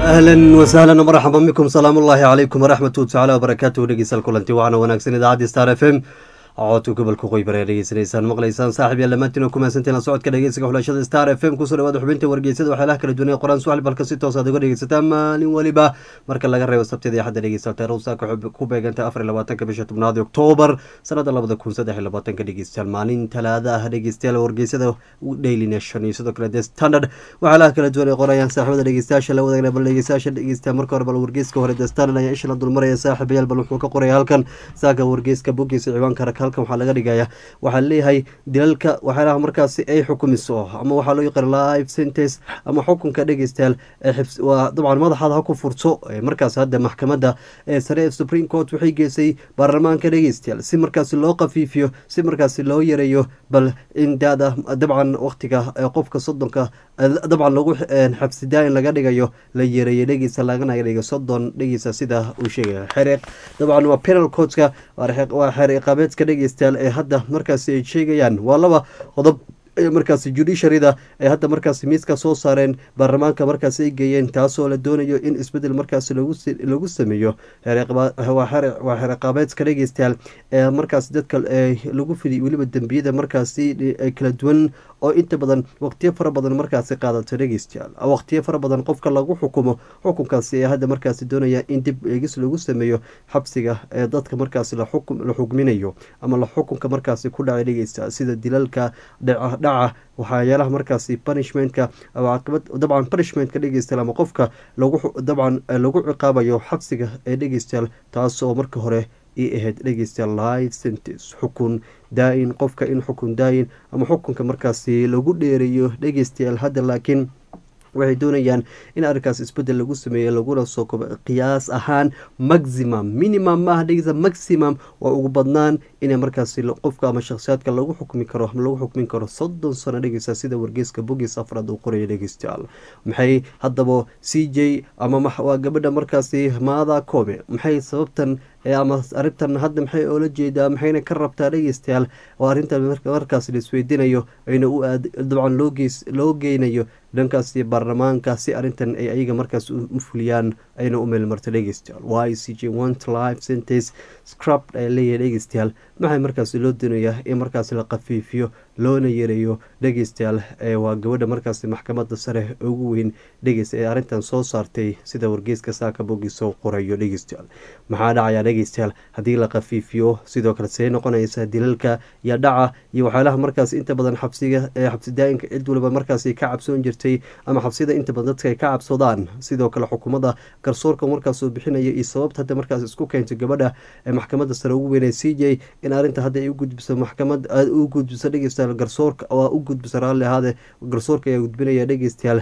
ahlan wasahlan marxaba bikum salaamu ullaahi calaykum waraxmatu tacala wabarakaatuhu dhegeystayaal kulanti waxaana wanaagsan idaacadda star f m codka gobolka qoybar ee dhegeysanaysaan maqlaysaan saaxib yaal dhammaantiin oo kumahadsantiin la socodka dhegeysiga xulashada star f m kusoo dhawaada xubinta wargeysada waxyaalaha kala duwan ee qoraan suxli balka si toos aad uga dhegeysataan maalin weliba marka laga reebo sabtida iyo xadda dhegeysta taruusa ku beeganta afar iyo labaatanka bisha tobnaad oktoobar sanada labada kun saddex iyo labaatanka dhegeystayaal maalin talaada ah dhegeystayaal wargeysada daily nation iyo sidoo kale the standard waxyaalaha kala duwan ee qorayaan saaxibada dhegeystayaasha la wadaagna bal dhegeystayaasha dhegeysta marka hore bal wargeyska hore the standard ayaa isha la dulmaraya saaxiibayaal bal wuxuu ka qoraya halkan saaka wargeyska boggiisa ciwaanka rag halkan waxaa laga dhigaya waxaa leeyahay dilalka waxyaalaha markaasi ay xukumiso ama waxaa loo yaqaan live sentence ama xukunka dhegeystayaal waa dabcan madaxaad ha ku furto markaas hadda maxkamadda ee sare ee supreme court waxay geysay baarlamaanka dhegeystayaal si markaasi loo qafiifiyo si markaasi loo yareeyo bal in daada dabcan waqtiga qofka soddonka dabcan lagu xabsidaa in laga dhigayo la yareeyo dhegeysta lagana dhigo soddon dhegeysta sida uu sheegaya xereeq dabcan waa penal courtka waa xeer iqaabeedka dhegeystayaal ee hadda markaasi ay sheegayaan waa laba qodob markaasi judiciaryda ay hadda markaasi miiska soo saareen baarlamaanka markaasi ay geeyeen taasoo la doonayo in isbedel markaasi lagu sameeyo waa xeer iqaabeedka dhegeystayaal ee markaasi dadka lagu fidiy weliba dembiyada markaasi kala duwan oo inta badan waqtiyo fara badan markaasi qaadato dhegeystayaal waqtiyo fara badan qofka lagu xukumo xukunkaasi ee hadda markaasi doonaya in dib eegis lagu sameeyo xabsiga ee dadka markaasi la xukminayo ama la xukunka markaasi ku dhacay dhegeysta sida dilalka dhaca waxyaalaha markaasi punishmentka caaqibad dabcan punishmentka dhegeystayaal ama qofka lagu dabcan lagu ciqaabayo xabsiga ee dhegeystayaal taasoo marka hore i ahayd dhegeystayaal live sentence xukun daa-in qofka in xukun daa-in ama xukunka markaasi lagu dheereeyo dhegeystayaal hadda laakiin waxay doonayaan in arrinkaas isbedel lagu sameeyo laguna soo kobo qiyaas ahaan maximum minimum maaha dhegeysa maximum waa ugu badnaan inay markaasi qofka ama shakhsiyaadka lagu xukmi karo ama lagu xukmin karo soddon sano dhegeysa sida wargeyska bogiis afraad uu qoraya dhegeystayaal maxay haddaba c j ama waa gabadha markaasi maada kome maxay sababtan ama arrintan hadda maxay oola jeedaa maxayna ka rabtaa dhegeystayaal oo arrintan markaas la isweydiinayo ayna u dabcan loo geynayo dhankaasi baarlamaanka si arrintan ay ayaga markaas u fuliyaan ayna u meelmarto dhegeystayaal y c j want life sentence scrub ay leeyahay dhegeystayaal maxay markaasi loo doonayaa in markaasi la qafiifiyo loona yareeyo dhegeystayaal waa gabadha markaasi maxkamadda sare ugu weyn dhegeysta ee arrintan soo saartay sida wargeyska saaka bogi soo qorayo dhegeystayaal maxaa dhacaya dhegeystayaal haddii la qafiifiyo sidoo kale see noqonaysa dilalka iyo dhaca iyo waxyaalaha markaas inta badan xabsiga xabsi daa-inka cid waliba markaasi ka cabsoon jirtay ama xabsida inta badan dadka ay ka cabsadaan sidoo kale xukuumadda garsoorka markaasuu bixinaya iyo sababta hadda markaas isku keentay gabadha ee maxkamadda sare ugu weyn ee c j in arrinta hadda ay u gudbiso maxkamad u gudbiso dhegeystayaal garsoorka waa u gudbiso raalli ahaade garsoorka ayaa gudbinaya dhegeystayaal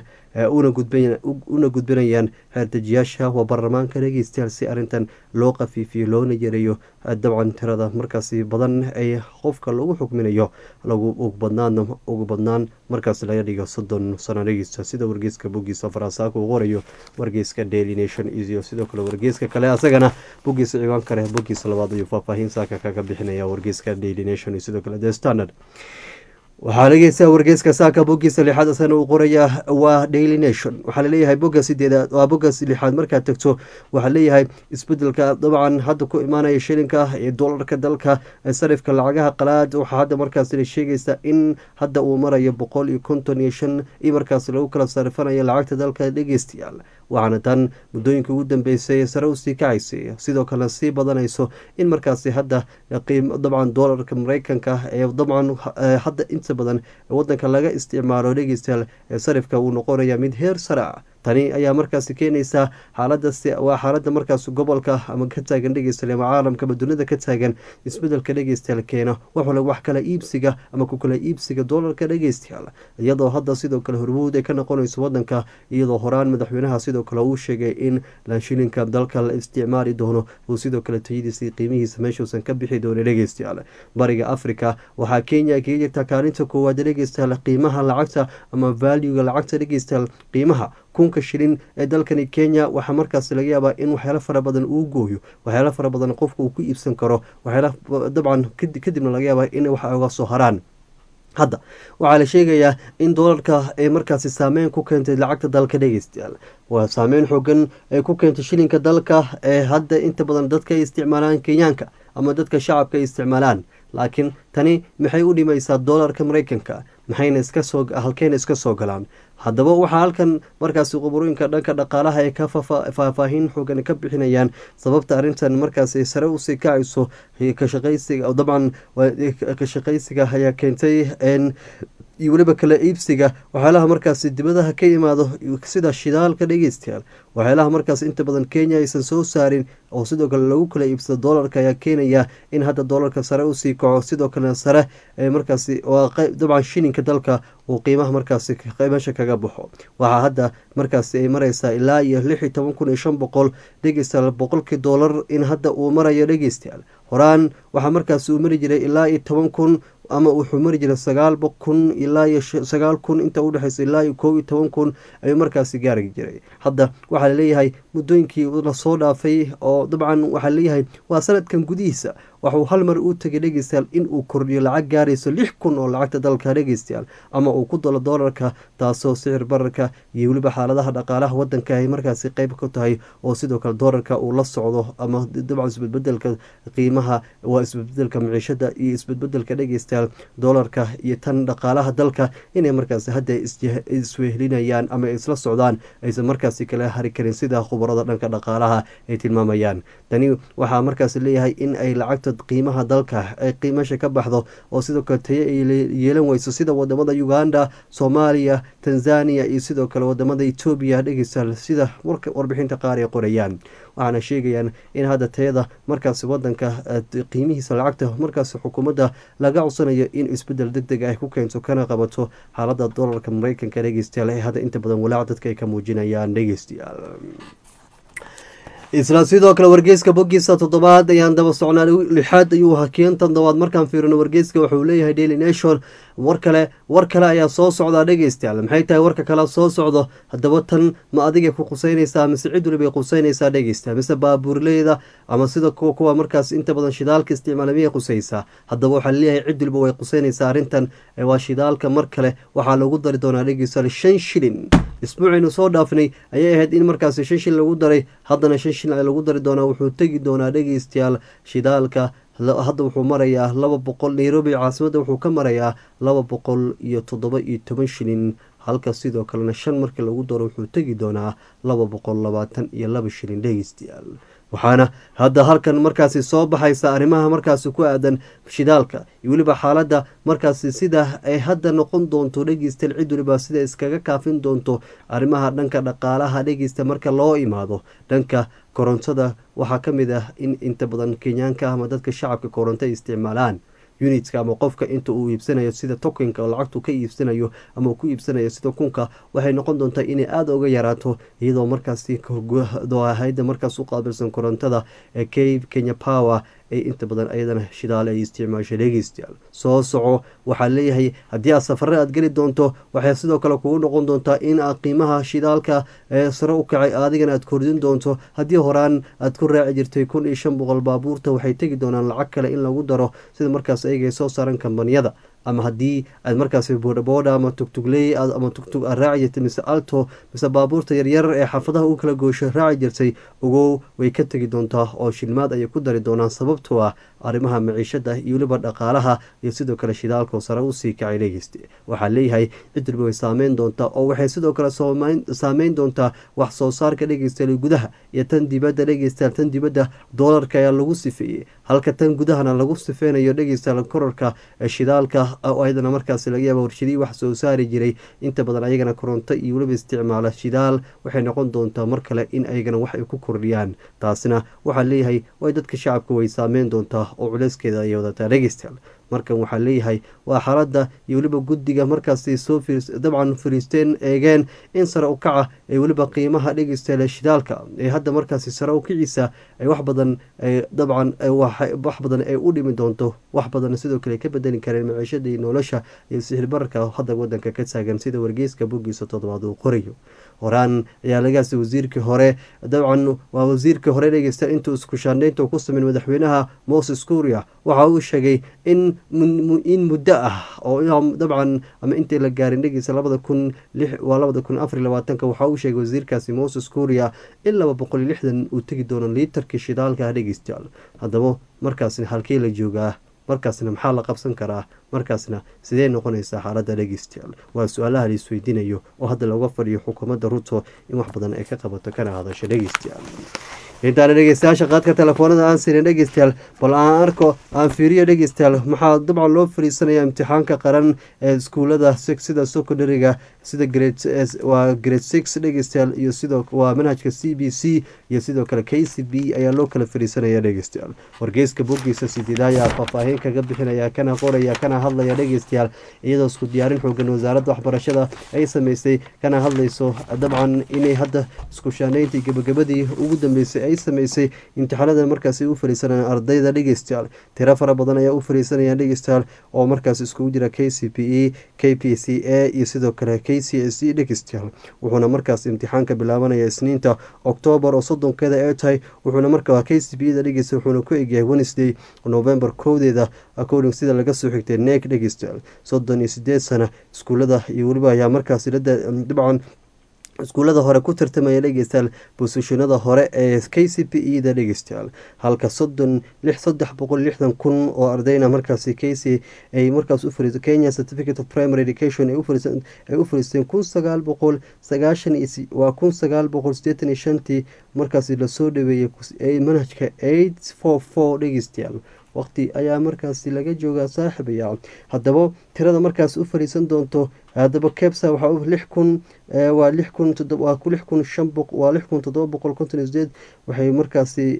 una gudbinayaan xeerdejiyaasha waa baarlamaanka dhegeystayaal si arrintan loo qafiifiyo loona yareeyo dabcan tirada markaasi badan ay qofka lagu xukminayo lagu ugu badnaan markaas laga dhigo soddon sano dhegeysta sida wargeyska bogiisa faransaaka uu qorayo wargeyska daily nation iyo sidoo kale wargeyska kale asagana bogiisa ciwaan kale bogiisa labaad ayuu faahfaahin saaka kaga bixinaya wargeyska daily nation iyo sidoo kale the standard waxaa dhegeysta wargeyska saaka bogiisa lixaad asana uu qoraya waa daily nation waxaa laleeyahay boga sideedaad waa bogas lixaad markaad tagto waxaa leeyahay isbedelka dabcan hadda ku imaanaya shilinka ee dolarka dalka sarifka lacagaha qalaad waxaa hadda markaas la sheegaysa in hadda uu marayo boqol iyo konton iyo shan iyo markaas lagu kala sarifanayo lacagta dalka dhegeystayaal waxaana tan muddooyinka ugu dambeysay sare usii kacaysay sidoo kalena sii badanayso in markaasi hadda dabcan dolarka mareykanka ee dabcan hadda inta badan wadanka laga isticmaalo dhegeystayaal ee sarifka uu noqonaya mid heer sare ah tani ayaa markaasi keenaysaa xaalada waa xaalada markaas gobolka ama ka taagan dhegeystayaal ama caalamka ama dunida ka taagan isbedelka dhegeystayaal keeno waxwale wax kala iibsiga ama ku kala iibsiga doolarka dhegeystayaal iyadoo hadda sidoo kale hormuud ay ka noqonayso wadanka iyadoo horaan madaxweynaha sidoo kale uu sheegay in lanshilinka dalka la isticmaali doono uu sidoo kale tayadiisa qiimihiisa meeshuusan ka bixi doono dhegeystayaal bariga africa waxaa kenya kaga jirta kaalinta koowaad dhegeystayaal qiimaha lacagta ama valuga lacagta dhegeystayaal qiimaha kunka shilin ee dalkani kenya waxaa markaas laga yaabaa in waxyaalo fara badan uu gooyo waxyaalo fara badan qofka uu ku iibsan karo waxyaala dabcan kadibna laga yaabaa in waxa uga soo haraan hadda waxaa la sheegayaa in doolarka ay markaasi saameyn ku keentay lacagta dalka dhegeystayaal waa saameyn xoogan ay ku keentay shilinka dalka ee hadda inta badan dadka ay isticmaalaan kenyaanka ama dadka shacabka ay isticmaalaan laakiin tani maxay u dhimaysaa doolarka maraykanka maxayna iska soo halkeyna iska soo galaan haddaba waxaa halkan markaasi quburooyinka dhanka dhaqaalaha ay ka faahfaahin xoogan ka bixinayaan sababta arrintan markaasi sare usii kacayso kashaqaysiga dabcan ka shaqaysiga ayaa keentay iyo weliba kala iibsiga waxyaalaha markaasi dibadaha ka imaado sida shidaalka dhegeystayaal waxyaalaha markaas inta badan kenya aysan soo saarin oo sidoo kale lagu kala iibsado doolarka ayaa keenaya in hadda doolarka sare usii kaco sidoo kalena sare markaasi dabcan shilinka dalka uu qiimaha markaasi meesha kaga baxo waxaa hadda markaasi ay mareysaa ilaa iyo lix iyo toban kun iyo shan boqol dhegeystayaal boqolkii doolar in hadda uu marayo dhegeystayaal horaan waxaa markaasi uu mari jiray ilaa iyo toban kun ama wuxuu mari jiray sagaal kun ilaa iyo sagaal kun inta udhexeysa ilaa iyo kow iyo toban kun ayuu markaasi gaari jiray hadda waxaa laleeyahay muddooyinkii lasoo dhaafay oo dabcan waxaa laleeyahay waa sanadkan gudihiisa waxuu hal mar uu tegay dhegeystayaal in uu kordhiyo lacag gaarayso lix kun oo lacagta dalka dhegeystayaal ama uu ku dalo doolarka taasoo sicir bararka iyo weliba xaaladaha dhaqaalaha wadanka ay markaasi qeyb ka tahay oo sidoo kale doolarka uu la socdo ama dabcan isbedbedelka qiimaha waa isbedbedelka maciishada iyo isbedbedelka dhegeystayaal doolarka iyo tan dhaqaalaha dalka inay markaasi hadda iswehlinayaan ama isla socdaan aysan markaasi kala hari karin sida khubarada dhanka dhaqaalaha ay tilmaamayaan tani waxaa markaasi leeyahay in ay lacagta qiimaha dalka ay qiimasha ka baxdo oo sidoo kale tayo ay yeelan weyso sida wadamada uganda soomaaliya tanzania iyo sidoo kale wadamada etoobiya dhegeystayaal sida warbixinta qaar ay qorayaan waxaana sheegayaan in hadda tayada markaasi wadanka qiimihiisa lacagta markaasi xukuumadda laga codsanayo in isbedel deg deg ay ku keento kana qabato xaalada doolarka mareykanka dhegeystayaal ee hadda inta badan walaac dadka ay ka muujinayaan dhegeystayaal isla sidoo kale wargeyska bogiisa toddobaad ayaan daba socnaa lixaad ayuu ahaa kiin toddobaad markaan fiirino wargeyska wuxuu leeyahay daily nation war kale war kale ayaa soo socdaa dhegeystayaal maxay tahay warka kale soo socdo haddaba tan ma adigay ku quseynaysaa mise cid walibay quseynaysaa dhegeystayaal mise baabuurleyda ama sida kuwa kuwa markaas inta badan shidaalka isticmaala miyay quseysaa haddaba waxaa laleeyahay cid waliba way quseynaysaa arrintan waa shidaalka mar kale waxaa lagu dari doonaa dhegeystayaal shan shilin isbuucaynu soo dhaafnay ayay ahayd in markaasi shan shil lagu daray haddana shan shil lagu dari doonaa wuxuu tegi doonaa dhegeystayaal shidaalka hadda wuxuu marayaa laba boqol nairobi caasimadda wuxuu ka marayaa laba boqol iyo toddoba iyo toban shilin halka sidoo kalena shan markii lagu daro wuxuu tegi doonaa laba boqol labaatan iyo laba shilin dhegeystayaal waxaana hadda halkan markaasi soo baxaysa arrimaha markaasi ku aadan shidaalka iyo weliba xaaladda markaasi sida ay hadda noqon doonto dhegeystayaal cid waliba sida iskaga kaafin doonto arrimaha dhanka dhaqaalaha dhegeysta marka loo imaado dhanka korontada waxaa ka mid ah in inta badan kenyaanka ama dadka shacabka koronto ay isticmaalaan unitka ama qofka inta uu iibsanayo sida tokenka oo lacagtu ka iibsanayo ama uu ku iibsanayo sida kunka waxay noqon doontaa inay aada uga yaraato iyadoo markaasi hay-adda markaas u qaabilsan korontada ee k kenya power ay inta badan ayadana shidaale ay isticmaashay dhegeystayaal soo soco waxaa leeyahay haddii aad safare aad geli doonto waxay sidoo kale kugu noqon doontaa in aad qiimaha shidaalka ee sare u kacay adigana aad kordin doonto haddii horaan aad ku raaci jirtay kun iyo shan boqol baabuurta waxay tegi doonaan lacag kale in lagu daro sida markaas ayaga ay soo saaran kambaniyada ama haddii aad markaasi boodhabooda ama tugtugley ama tugtug aad raaci jirtay mise alto mise baabuurta yaryar ee xaafadaha u kala goosho raaci jirtay ogow way ka tegi doontaa oo shilmaad ayay ku dari doonaan sababtoo ah arrimaha maciishada iyo weliba dhaqaalaha iyo sidoo kale shidaalkoo sare usii kacay dhegeysta waxaa leeyahay cid waliba way saameyn doontaa oo waxay sidoo kale saameyn doontaa wax soo saarka dhegeystayaal gudaha iyo tan dibadda dhegeystayaal tan dibadda doolarka ayaa lagu sifeeyey halka tan gudahana lagu sifeynayo dhegeystayaal korarka ee shidaalka ayadana markaasi laga yaaba warshadihii wax soo saari jiray inta badan ayagana koronto iyo weliba isticmaala shidaal waxay noqon doontaa mar kale in ayagana wax ay ku kordhiyaan taasina waxaa leeyahay way dadka shacabka way saameyn doontaa oo culeyskeeda ayay wadataa dhegeystayaal markan waxaa leeyahay waa xaaladda iyo weliba guddiga markaasi soo dabcan fariisteen eegeen in sare u kaca ee weliba qiimaha dhegeystayaal shidaalka ee hadda markaasi sare u kiciisa ay wax badan dabcan wax badan ay u dhimi doonto wax badan sidoo kale ka bedeli kareen maciishada iyo nolosha iyo sixirbararka hadda wadanka ka taagan sida wargeyska boggiisa toddobaad uu qorayo horaan ayaa lagaasi wasiirkii hore dabcan waa wasiirkii hore dhegeysta intuu isku shaandheynta ku sameyn madaxweynaha moses kuria waxa uu sheegay in in muddo ah oo dabcan ama intii la gaarin dhegeysa labada kun waa labada kun afar labaatanka waxaa uu sheegay wasiirkaasi moses kuuriya in laba boqol iyo lixdan uu tegi doono liitarkii shidaalka ah dhegeystayaal haddaba markaasna halkee la joogaa markaasna maxaa la qabsan karaa markaasna sidee noqonaysaa xaaladda dhegeystayaal waa su-aalaha la isweydiinayo oo hadda looga fadhiyo xukuumadda ruto in wax badan ay ka qabato kana hadasho dhegeystayaal intaana dhegeystayaasha qaadka telefoonada aan siinin dhegeystayaal bal aan arko aan fiiriyo dhegeystayaal maxaa dabcan loo fariisanaya imtixaanka qaran ee iskuulada sida secondariga sida waa grade six dhegeystayaal iyo sidoo waa manhajka c b c iyo sidoo kale k c b ayaa loo kala fariisanaya dhegeystayaal wargeyska bogiisa sideeda ayaa faahfaahin kaga bixinaya kana qoraya kana hadlaya dhegeystayaal iyadoo isku diyaarin xoogan wasaaradda waxbarashada ay sameysay kana hadlayso dabcan inay hadda isku shaaneyntii gebagabadii ugu dambeysay ay sameysay imtixaanada markaas u fariisanayaan ardayda dhegeystayaal tiro fara badan ayaa u fariisanayaan dhegeystayaal oo markaas iskugu jira k c p e k p c a iyo sidoo kale k c s e dhegeystayaal wuxuuna markaas imtixaanka bilaabanaya isniinta oktoobar oo soddonkeeda ee tahay wuxuuna markaa k c p da dhegeysta wuxuuna ku egyahay wednesday november kowdeeda according sida laga soo xigtay neek dhegeystayaal soddon iyo sideed sana iskuulada iyo weliba ayaa markaas dabcan iskuullada hore ku tartamaya dhegeystayaal bosishinada hore ee k c p e da dhegeystayaal halka soddon lix saddex boqol lixdan kun oo ardayna markaasi k c ay markaas u fariiso kenya certificate of primary education ay u fariisteen kun sagaal boqol sagaashan iyo waa kun sagaal boqol sideetan iyo shantii markaasi lasoo dhaweeyey manhajka eight four four dhegeystayaal waqti ayaa markaasi laga joogaa saaxiibaya haddaba tirada markaas u fariisan doonto haddaba kebsa waxaa lix kun waa lix kun waa lix kun shan boq waa lix kun toddoba boqol konton iyo sideed waxay markaasi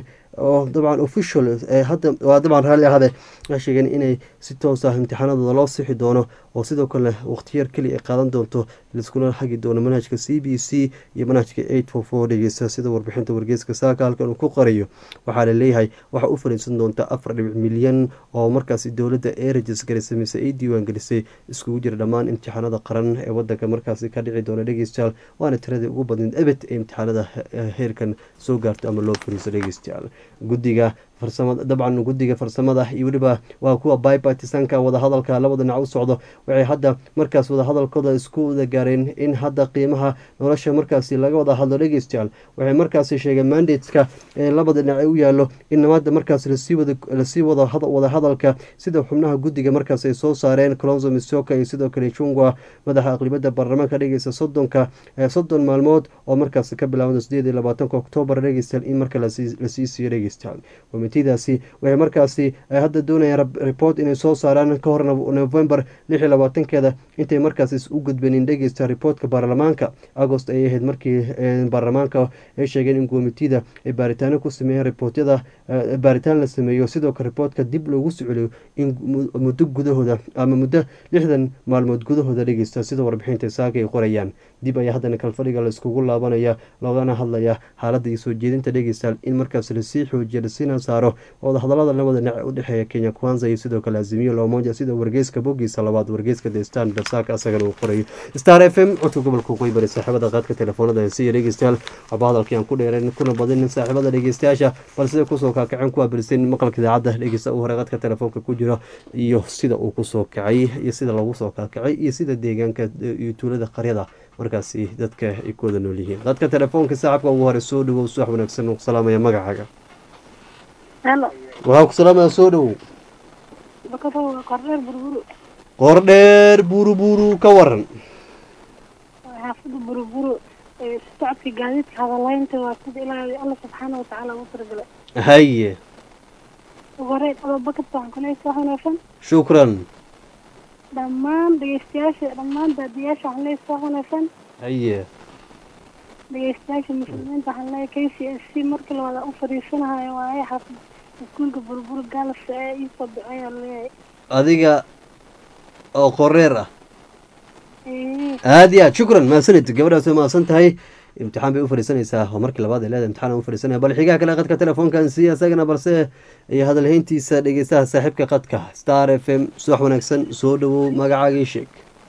oo dabcan official hadda waa dabcan raalli ahade waxay sheegeen inay si toos ah imtixaanadooda loo sixi doono oo sidoo kale waqtiyar keliya ay qaadan doonto laiskula hagi doono manhajka c b c iyo manhajka eight four four dhegeysta sida warbixinta wargeyska saaka halkan uu ku qarayo waxaa laleeyahay waxaa u fariisan doonta afar dhibic milyan oo markaasi dowladda ee rajisgarisay mise ay diiwaan gelisay iskugu jira dhammaan imtixaanada qaran ee wadanka markaasi ka dhici doona dhegeystayaal waana tiradii ugu badneed ebed ee imtixaanada heerkan soo gaarto ama loo fariiso dhegeystayaal guddiga farsamada dabcan guddiga farsamada iyo weliba waa kuwa bipartisanka wadahadalka labada dhinac u socdo waxay hadda markaas wadahadalkooda isku wada gaareen in hadda qiimaha nolosha markaasi laga wada hadlo dhegeystayaal waxay markaasi sheegeen mandateska ee labada dhinac ee u yaalo in nabada markaas lasii wada lasii wada wadahadalka sida xubnaha guddiga markaas ay soo saareen colonzo misoka iyo sidoo kale jungwa madaxa aqlibada baarlamaanka dhegeysta soddonka soddon maalmood oo markaasi ka bilaabada sideed iyo labaatanka oktoobar dhegeystayaal in marka lasii siiyo dhegeystayaal komitadaasi waxay markaasi hadda doonayaan report inay soo saaraan ka hor november lix iyo labaatankeeda intay markaas u gudbanin dhegeysta reportka baarlamaanka agost ayay ahayd markii baarlamaanka ay sheegeen in komitida ay baaritaano ku sameeyeen reportyada baaritaan la sameeyo sidoo kale reportka dib loogu soceliyo in muddo gudahooda ama muddo lixdan maalmood gudahooda dhegeysta sida warbixinta saaka ay qorayaan dib ayaa haddana kalfadhiga laiskugu laabanaya loogana hadlaya xaaladda iyo soo jeedinta dhegeystayaal in markaas lasii xoojiya lasiina saaro wadahadalada labada dhinac u dhexeeya kenya kwanza iyo sidoo kale azimiyo lomoja sida wargeyska bogiisa labaad wargeyska the standard saaka asagana uu qorayo star f m codka gobolka qoybari saaxiibada qaadka telefoonada siiya dhegeystayaal waxba hadalkii aan ku dheerayn kuna badinin saaxiibada dhegeystayaasha bal sida kusoo kaakaceen ku abirsan maqalka idaacadda dhegeysta uu hore qadka telefoonka ku jiro iyo sida uu kusoo kacay iyo sida lagu soo kaakacay iyo sida deegaanka iyo tuulada qaryada markaasi dadka ay ku wada nool yihiin dadka telefoonka saaxibka ugu hore soo dhawow subax wanaagsan uu ku salaamaya magacaaga waxaa ku salaamaya soo dhawow qordheer buruburu ka waran xaafada buruburu socodka gaadiidka hadalaynta waa sida ilaahay alla subxaana watacaala ugu talagalay haye ugu horeyn ababakar waxaan kuleeyahay wax wanaagsan shukran dhammaan dhegeystayaasha dhammaan daadiyaasha waxaan leeyahay wax wanaagsan haye dhegeystayaasha muslimiinta waxaan leeyahay k c s c markii lawada u fadhiisanahayo waaye xaafad iskuulka buruburu gaalas ee iisoo biceeyaa leeyahay adiga oo qoreer ah aada iyo aad shukran mahadsanid gabadhaas way mahadsan tahay imtixaan bay u fadhiisanaysaa oo markii labaad ay leedahay imtixaan u fadhiisanaya bal xigaha kale qadka telefoonkan si isagana balse iyo hadalhayntiisa dhegeystaha saaxiibka qadka star f m subax wanaagsan soo dhawow magacaagii sheeg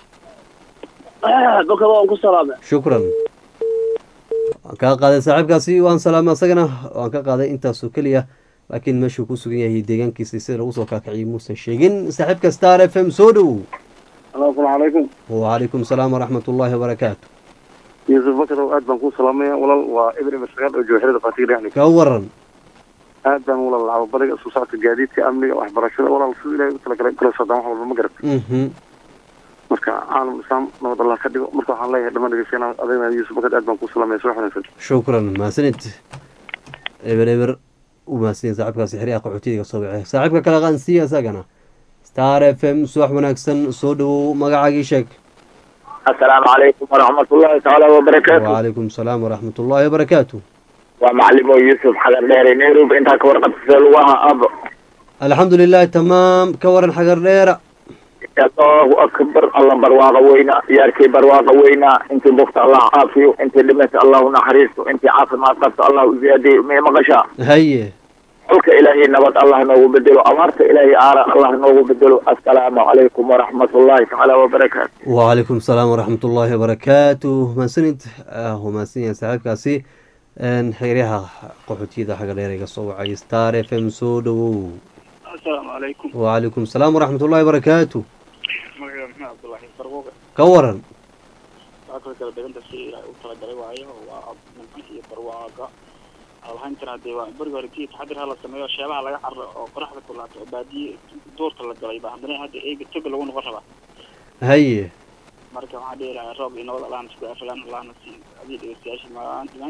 bakada waan ku salaamay shukran waan kaa qaaday saaxiibkaasi waan salaamay asagana waan ka qaaday intaasoo keliya laakiin meeshuu ku sugan yahay deegaankiisa sida lagu soo kaakiciyay muusan sheegin saaxiibka star f m soo dhowow asalaamu calaykum wacalaykum salaam waraxmat ullaahi wabarakaatu yuusuf bakar aad baan kuu salaamaya walaal waa ibn ibn sagaal oo jooxirada faatiga dhexli ka waran aad baan walaal lacabo bariga isu socodka gaadiidka amniga waxbarashada walaal siduu ilahay u talagalay kula socdaan wax walba ma garat mhm marka caalam islaam nabad allah ka dhigo marka waxaan leeyahay dhammaan dhegeystayaal adagna yuusuf bakar aad baan kuu salaamaya subax wanaagsan shukran mahadsanid eber eber u mahadsanid saaxiibkaasi xiriyaha qaxootiga soo baxay saaxiibka kale qaansiya isagana star f m subax wanaagsan soo dhowow magacaagii sheeg asalaamu calaykum waraxmat ullahi tacaala wabarakaatu wacalaykum salaam waraxmat ullaahi wabarakaatu waa macalimo yuusuf xagar dheere nairobi intaa ka warqabta see lagu ahaa aabo alxamdu lilahi tamaam ka waran xagar dheera allahu akbar alla barwaaqa weynaa yaarkii barwaaqa weynaa intii bogta allah caafiyo intii dhimata allahu naxariisto intii caafimaad qabta allah u ziyaadiyo may maqashaa haye xulka ilaahay nabad allah noogu bedelo abaarta ilaahay aara allah noogu bedelo assalaamu calaykum waraxmat ullahi tacaala wabarakaatu wacalaykum salaam waraxmat ullaahi wabarakaatu mahadsanid uu mahadsan yahay saaxiibkaasi xeryaha qaxootiyada xaga dheer iga soo wacay star f m soo dhowow asalaamu calaykum wacalaykum salaam waraxmat ullaahi wabarakaatu magaca maxmed cabdullaahi barbuuga ka waran saakada kala deganta si ilaahay u talagalay waayo waa nimcanka iyo barwaaga alhayntan hadee waa berigi hore tii taxadir ha la sameeyo sheebaha laga carro oo qoraxda ku laabto oo baadiye duurta la galay ba haddana hadda eega toga lagu noqon rabaa haye marka waxaan dhihi lahaa roob iyo nabad allahna isku afilaan allahna si adii dhegeystayaasha maanta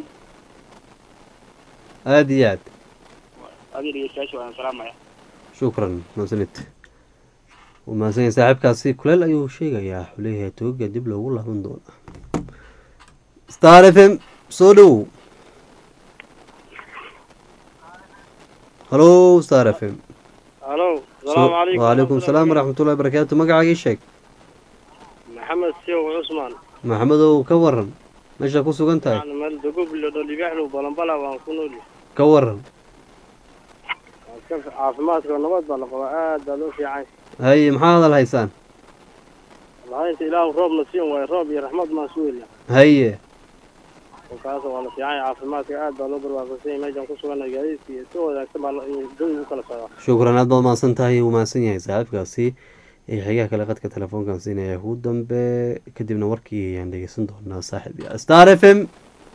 aada iyo aad adii dhegeystayaasha waan salaamaya shukran mahadsanid wuu mahadsan yahay saaxiibkaasi kuleel ayuu sheegayaa wuxuu leeyahay togaga dib loogu laaban doona star f m soo dhowow halo star f m halo salaamu calaykum wacalaykum salaam waraxmatullahi wabarakaatu magacaagii sheeg maxamed siyow cusmaan maxamedow ka waran meesha ku sugan tahay waxaan meel dogoblo dholibaxlow balambala waan ku nool ka waran caafimaadka nabad baa la qabaa aad baa loo fiican haye maxaa hadal haysaan lahaynta ilaahu roobna siin waayo roob iyo raxmad maan sugeynaa haye kaas waa la fiican yahay caafimaadka aad baa loo barwaaqasan yahay meeshaan ku sugannahay gaadiidka iyo si wanaagsan baa jawi u kala socdaa shukran aad baad mahadsan tahay wuu mahadsan yahay saaxiibkaasi ee xigaha kale qadka telefoonkan siinaya ugu dambe kadibna warkii ayaan dhegeysan doonaa saaxiib ya star f m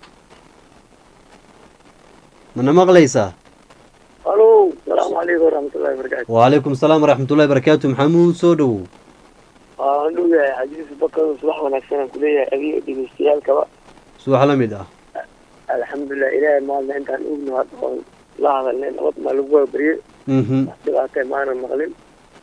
mana maqlaysaa halo salaamu calaykum waraxmatullahi wabarakaatu wacalaykum salaam waraxmatullahi wabarakaatu maxamuud soo dhowow waan dhugahay xajiis bakar subax wanaagsan aan kuleeyahay adiga dhegeystayaalkaba subax la mid ah alxamdulilah ilaahay maalna intaan ogno hadda oon la hadalnay nabad maa lagu waabariyey mhm wax dhibaatay maanan maqlin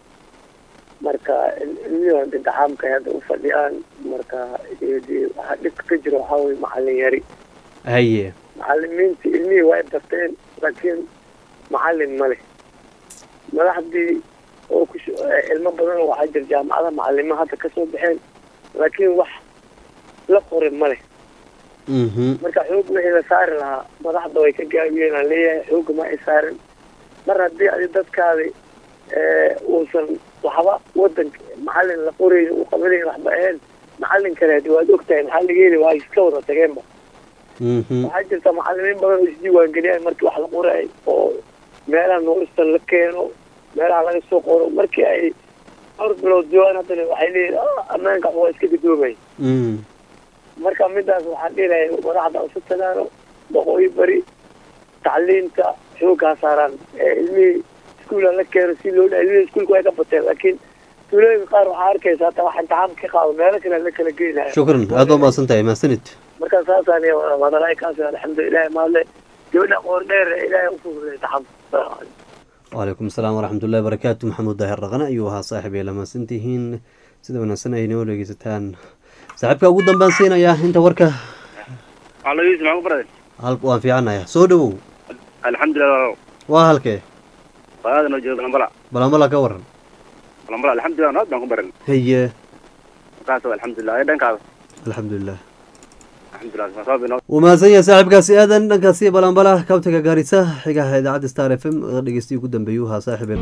marka ilmihii intixaamkay hadda u fadhiyaan marka de waxaa dhibka ka jira waxaa weye macalin yari haye macalimiinta ilmihii waa barteen laakiin macalin ma leh madaxdii oo ku ilmo badan waxaa jira jaamacada macalimo hadda kasoo baxeen laakiin wax la qorin ma leh mhm marka xoog wixii la saari lahaa madaxda way ka gaabiyeen aan leeyahay xooga ma ay saarin mar haddii adi dadkaadi uusan waxba wadanka macalin la qorayn uu qabanayn waxba ahayn macalin kale hadi waad ogtahay maxaa laga heli waa iska wada tageenba mhm waxaa jirta macalimiin badan oo isdiiwaangeliyaan markii wax la qoray oo meelaha noolista la keeno meelaha laga soo qoro markii ay dhowr bilood joogaan haddana waxay leeyihin ammaanka waa iska gadoomay mm marka midaas waxaan dhihilahay madaxda isu tagaano boqooyi bari tacliinta xooggaa saaraan ee ilmihii iskuula la keeno si loo dha ilmihii iskuulka way ka bateen laakiin tuulooyinka qaar waxaa arkaysa hata wax imtixaan ka qaado meelo kale la kala geynaya shukran aad baad mahadsan tahay mahadsanid marka saasaan wadalaay kaas alxamdulilahi maadle gabadha qoor dheer ee ilaahay u fududay imtixaanka wacalaykum asalaam waraxmatullahi wabarakaatu maxamuud daahir dhaqane ayuu ahaa saaxiib ay la mahadsan tihiin sida wanaagsan ay noo dhegeysataan saaxiibka ugu dambaan siinayaa inta warka halo yuusuf maxaa ku baraday hal waan fiicanayaa soo dhowow alxamdulilah waa halkee qadaada noo jooga balambala balambala ka waran balambala alxamdulilah nabad baan ku baran haye markaas alxamdulilah ee dhankaada alxamdulilah alxamdulilah sabab inoo wuu mahadsan yahay saaxiibkaasi aadan dhankaasi balambala kabtaga gaarisa xigaha idaacadda star f m dhegeystiyi ugu dambeeyuu ahaa saaxiibe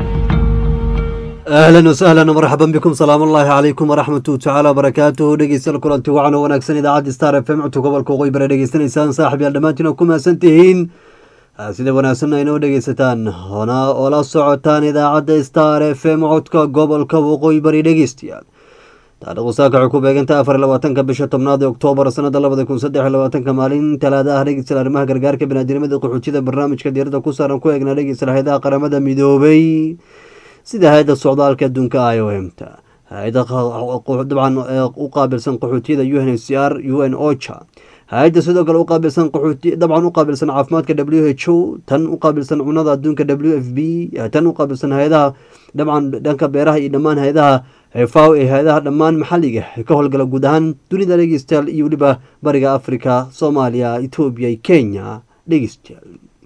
ahlan wasahlan marxaban bikum salaam ullaahi calaykum waraxmatu tacaala wabarakaatuhu dhegeystayaal kulanti wacan oo wanaagsan idaacadda star f m codka gobolka waqooyi bare dhegeysanaysaan saaxib yaal dhammaantiin oo ku mahadsan tihiin sida wanaagsan aynoo dhegeysataan hona oo la socotaan idaacadda star f m codka gobolka waqooyi bari dhegeystayaal taarikhdu saaka waxay ku beegantahay afar iyo labaatanka bisha tobnaad ee oktoobar sanada labada kun saddex iyo labaatanka maalin talaada ah dhegeystayaal arrimaha gargaarka biniaadinimada qaxootida barnaamijka diirada ku saaran ku eegna dhegeystayaal hay-adaha qaramada midoobay sida hay-adda socdaalka adduunka i o m ta hay-ada dabcan u qaabilsan qaxootiyada u n h c r u n ocha hay-adda sidoo kale uqaabilsan qaxooti dabcan u qaabilsan caafimaadka w h o tan u qaabilsan cunada adduunka w f b tan u qaabilsan hay-adaha dabcan dhanka beeraha iyo dhammaan hay-adaha faw ee hay-adaha dhammaan maxalliga ka howlgala guud ahaan dunida dhegeystayaal iyo weliba bariga africa soomaaliya etoobiya iyo kenya dhegeystayaal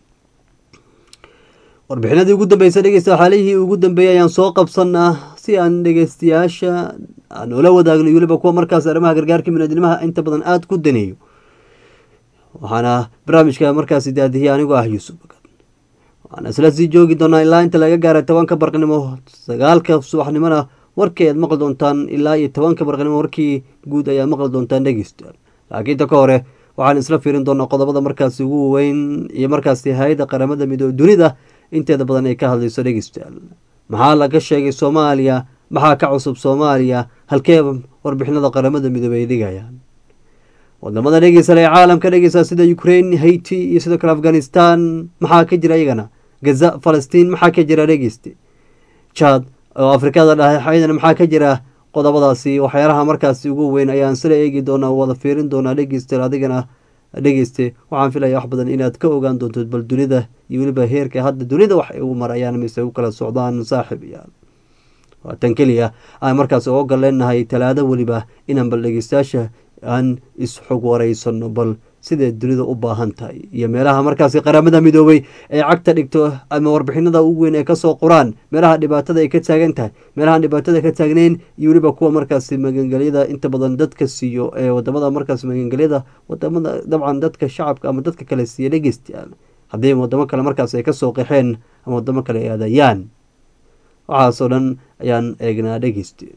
warbixinadii ugu dambeysa dhegeysta xaalihii ugu dambeeyay ayaan soo qabsanaa si aan dhegeystayaasha aan ula wadaagno iyo weliba kuwa markaas arrimaha gargaarka biniadnimaha inta badan aada ku daneeyo waxaana barnaamijka markaasi daadihiyay anigoo ah yuusuf waxaana isla sii joogi doonaa ilaa inta laga gaaray tobanka barqnimo sagaalka subaxnimona warkii aad maqli doontaan ilaa iyo tobanka barqnimo warkii guud ayaad maqli doontaan dhegeystayaal laakiin ta ka hore waxaan isla fiirin doonaa qodobada markaasi ugu weyn iyo markaasi hay-adda qaramada midoobe dunida inteeda badan ay ka hadlayso dhegeystayaal maxaa laga sheegay soomaaliya maxaa ka cusub soomaaliya halkee warbixinada qaramada midoobe ay dhigayaan wadamada dhegeysal ee caalamka dhegeysa sida ukraine haiti iyo sidoo kale afghanistan maxaa ka jira iyagana gaza falastiin maxaa ka jira dhegeyste jad oo afrikada dhaxaydan maxaa ka jira qodobadaasi waxyaalaha markaasi ugu weyn ayaan sila eegi doonaa wada fiirin doonaa dhegeysta adigana dhegeyste waxaan filaya wax badan inaad ka ogaan doonto bal dunida iyo weliba heerka hadda dunida wax ay ugu marayaan mise u kala socdaan saaxib iyaal waa tan keliya aan markaas uga galeenahay talaado weliba inaan bal dhegeystayaasha aan isxog wareysano bal siday dunida u baahan tahay iyo meelaha markaasi qaramada midoobay ee cagta dhigto ama warbixinada ugu weyn ee kasoo qoraan meelaha dhibaatada ay ka taagan tahay meelahaan dhibaatada ka taagneyn iyo weliba kuwa markaasi magangelyada inta badan dadka siiyo ee wadamada markaas magangelyada wadamada dabcan dadka shacabka ama dadka kale siiya dhegeystayaal haddii wadamo kale markaas ay kasoo qaxeen ama wadamo kale ay aadayaan waxaasoo dhan ayaan eegnaa dhegeyste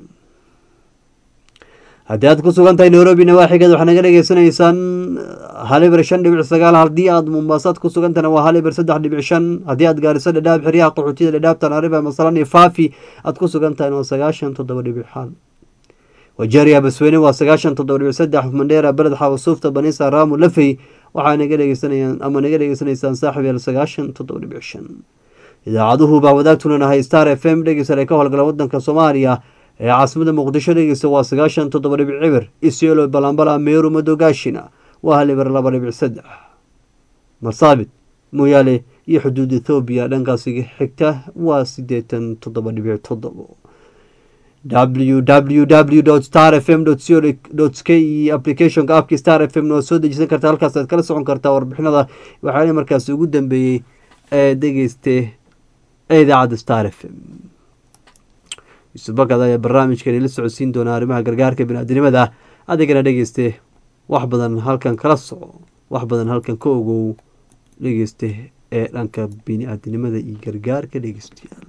haddii aad ku sugan tahay nairobi nawaaxigeed waxaa naga dhegeysanaysaan haliber shan dhibic sagaal haddii aad mumbaasaad ku sugantahna waa haliber saddex dhibic shan haddii aad gaariso dhadhaab xeryaha qaxootiyada dhadhaab tanariba masalan iyo faafi aad ku sugan tahay waa sagaashan toddoba dhibic xaal wajeeriya basweyne waa sagaashan toddoba dhibic saddex mandheera beled xawasuufta banisa raamu lafey waxaa naga dhegeysanayaan ama naga dhegeysanaysaan saaxib yeel sagaashan toddoba dhibic shan idaacaduhu baa wadaagtuna nahay star f m dhegeysale ka howlgala wadanka soomaaliya ee caasimada muqdisho dhegeysta waa sagaashan toddoba dhibic cibir isiolo balambala meeru madogaashina waa haliber laba dhibic saddex marsaabit mooyaale iyo xuduud ethoobiya dhankaasi xigta waa sideetan toddoba dhibic toddobo w w w star f m co k iyo applicationka apki star f m waa soo dejisan karta halkaas aad kala socon kartaa warbixinada waxaana markaasi ugu dambeeyey ee dhegeyste ee idaacadda star f m yuusuf bakad ayaa barnaamijkani la socodsiin doonaa arrimaha gargaarka biniaadinimada adigana dhegeyste wax badan halkan kala soco wax badan halkan ka ogow dhegeyste ee dhanka bini-aadinimada iyo gargaarka dhegeystayaal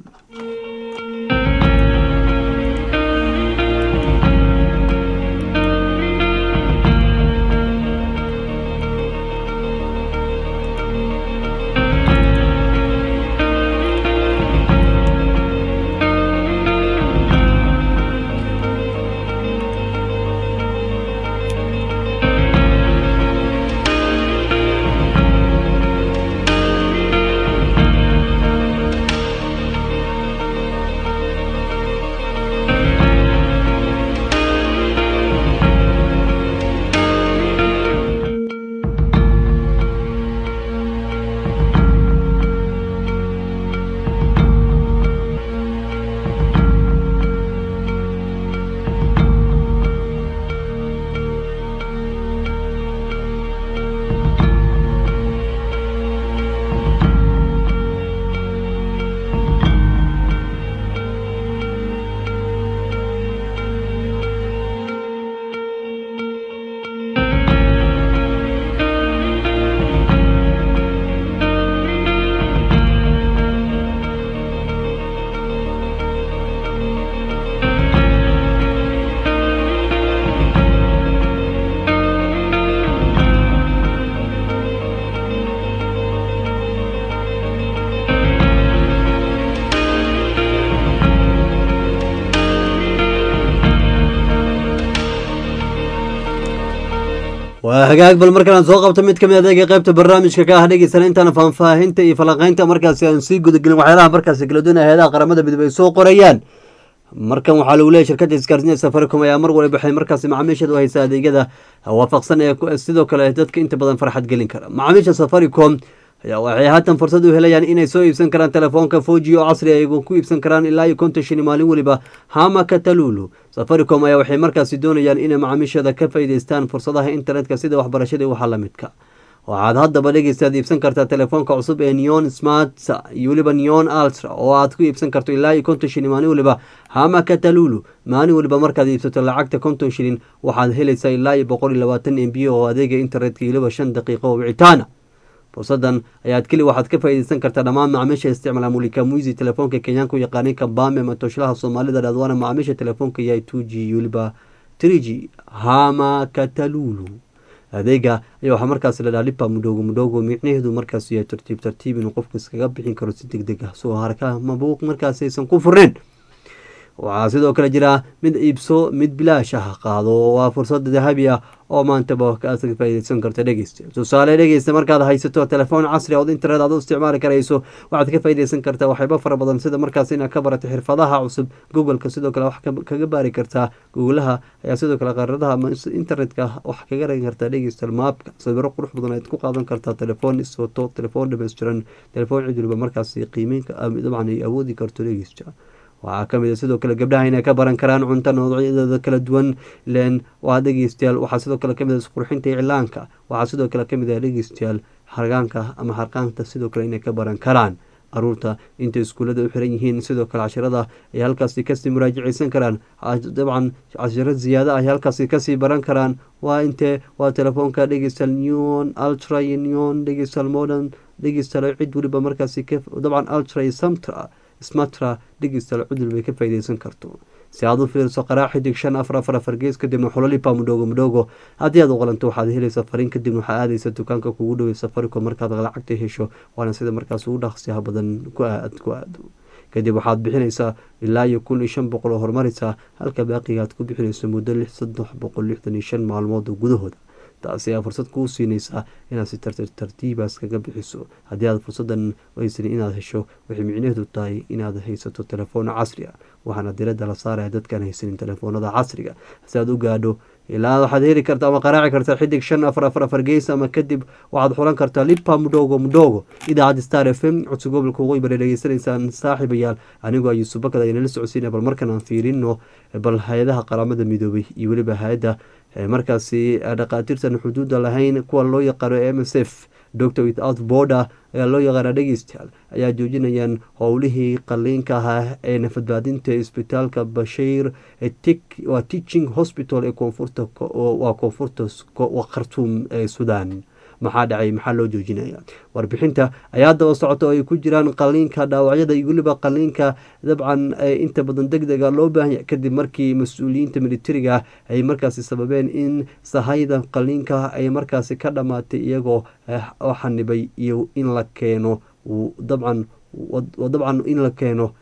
waa hagaag bal markaan soo qabto mid kamid adeega qaybta barnaamijka ka ah dhegeysana intaan faahfaahinta iyo falanqeynta markaasi aan sii gudagelin waxyaalaha markaasi kala duwan hay-adaha qaramada midoobe ay soo qorayaan markan waxaa lagu leeyahy shirkadda isgaarsiinta safaricom ayaa mar waliba waxay markaasi macaamiisheeda u haysaa adeegyada waafaqsan ee sidoo kale dadka inta badan farxad gelin kara macaamiisha safaricom ayaa waxay haatan fursad u helayaan inay soo iibsan karaan telefoonka foji oo casri ay ku iibsan karaan ilaa iyo konton shilin maalin weliba hama katalulu safaricom ayaa waxay markaasi doonayaan inay macaamiisheeda ka faa'iideystaan fursadaha internetka sida waxbarashada iyo waxa la midka waxaad haddaba dhegeystaad iibsan kartaa telefoonka cusub ee neon smart iyo weliba neon altra oo aad ku iibsan karto ilaa iyo konton shilin maalin weliba hama katalulu maalin weliba markaad iibsato lacagta konton shilin waxaad helaysaa ilaa iyo boqol iyo labaatan m b oo adeega internetka iyo weliba shan daqiiqo oo wicitaana fursadan ayaad keli waxaad ka faa'iideysan kartaa dhammaan macaamiisha isticmaala mulika muisi telefoonka kenyaanka u yaqaanay kabame ama toshlaha soomaalida dhadwaana macaamiisha telefoonka yahay two g weliba three g hama katalulu adeega ayaa waxaa markaas la dhaha lipa mudhogo mudhogo micnaheedu markaas yahay tartiib tartiib inuu qofku iskaga bixin karo si deg deg ah soo harka mabuuq markaas aysan ku furneen waxaa sidoo kale jira mid iibso mid bilaash ah qaado waa fursad dahabi ah oo maantaba kaas ka faaideysan karta dhegeysta tusaale dhegeysta markaad haysato telefoon casri ood internet aad u isticmaali karayso waxaad ka faaideysan kartaa waxyaaba fara badan sida markaas inaad ka barato xirfadaha cusub googleka sidoo kale wax kaga baari kartaa googlaha ayaa sidoo kale qaaradaha internetka wax kaga ragi kartaa dhegeysta maapka sawiro qurux badan aad ku qaadan kartaa telefoon iswato telefoon dhameystiran telefoon cid waliba markaas qiimeynka dabcan ay awoodi karto dhegeysta waxaa kamid a sidoo kale gabdhaha inay ka baran karaan cunto noocyadeeda kala duwan len waa dhegeystayaal waxaa sidoo kale kamid a isqurxinta iclaanka waxaa sidoo kale kamid ah dhegeystayaal hargaanka ama harqaanta sidoo kale inay ka baran karaan caruurta intay iskuullada u xiran yihiin sidoo kale cashirada ay halkaasi kasii muraajaceysan karaan dabcan cashiro ziyaada ay halkaasi kasii baran karaan waa intee waa telefoonka dhegeystayaal neon ultra iyo neon dhegeystayaal modern dhegeystayaal cid weliba markaasi dabcan ultra iyo samtra smatra dhegeystayaal cudul bay ka faaideysan karto si aad u fiiriso qaraa xidig shan afar afar afar gees kadibna xulolipa mudhogo mudhogo haddii aad u qalanto waxaad helaysaa fariin kadibna waxaa aadaysa dukaanka kugu dhowey safaricom markaad lacagta hesho waana sida markaas ugu dhaqsiyaha badan ku aad ku aado kadib waxaad bixinaysaa ilaa iyo kun iyo shan boqol oo horumaraysaa halka baaqiga aad ku bixinayso muddo lix saddex boqol lixdan iyo shan maalmood gudahooda taasi ayaa fursad kuu siinaysaa inaad si tartiibaas kaga bixiso haddii aad fursadan weysan inaad hesho waxay micnaheedu tahay inaad haysato telefoon casri ah waxaana diradda la saaraya dadkaan haysanin telefoonada casriga si aad u gaadho ilaa waxaad heli karta ama qaraaci kartaa xidig shan afar afar afar gees ama kadib waxaad xulan kartaa lipa mudhogo mudhogo idaacadda star f m codsi gobolka waqooyi bare dhegeysanaysaan saaxiibayaal anigoo ayuusuf bakad aynala socodsiina bal markan aan fiirino bal hay-adaha qaramada midoobay iyo weliba hay-adda markaasi dhaqaatiirtan xuduudda lahayn kuwa loo yaqaano m s f doctor without border ayaa loo yaqaana dhegeystayaal ayaa joojinayaan howlihii qaliinka ahaa ee nafadbaadinta isbitaalka bashiir waa teaching hospital ee koonfurta waa koonfurta khartuum ee sudan maxaa dhacay maxaa loo joojinaya warbixinta ayaa daba socota oo ay ku jiraan qaliinka dhaawacyada iyo weliba qaliinka dabcan inta badan deg dega loo baahanya kadib markii mas-uuliyiinta militariga ay markaasi sababeen in sahayda qaliinka ay markaasi ka dhammaatay iyagoo xanibay iyo in la keeno dabcan dabcan in la keeno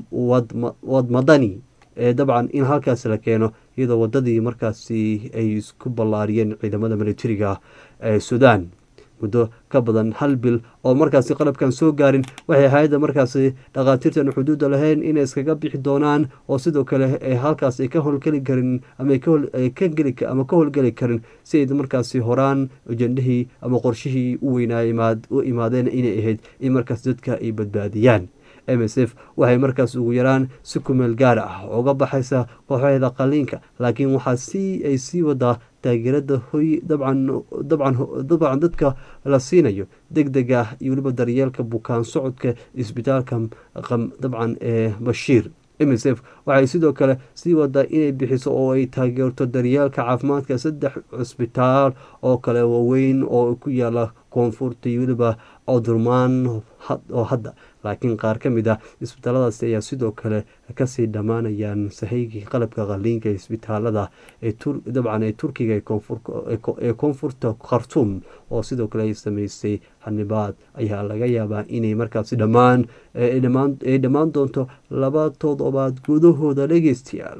wadmadani dabcan in halkaasi la keeno iyadoo wadadii markaasi ay isku ballaariyeen ciidamada militariga ee sudan muddo ka badan hal bil oo markaasi qalabkan soo gaarin waxay hay-adda markaasi dhakhaatiirtan xuduudda lahayn inay iskaga bixi doonaan oo sidoo kale halkaas ay ka howlgeli karin ama ama ka howlgeli karin si ay markaasi horaan ajendahii ama qorshihii u weynaa u imaadeen inay ahayd in markaas dadka ay badbaadiyaan m s f waxay markaas ugu yaraan si kumeel gaar ah uga baxaysa kooxaheeda qaliinka laakiin waxaa si ay sii wadaa taageerada hoy dabcan dadka la siinayo deg deg ah iyo weliba daryeelka bukaan socodka isbitaalka dabcan ee bashiir m s f waxay sidoo kale sii wadaa inay bixiso oo ay taageerto daryeelka caafimaadka saddex cisbitaal oo kale waaweyn oo ku yaala koonfurta iyo weliba codurmaan oo hadda laakiin qaar ka mid ah isbitaaladaasi ayaa sidoo kale kasii dhammaanayaan sahaygii qalabka qaliinka isbitaalada dabcan ee turkiga ee koonfurta khartuum oo sidoo kale ay sameysay xanibaad ayaa laga yaabaa inay markaasi dhammaan ay dhammaan doonto laba toddobaad gudahooda dhegeystayaal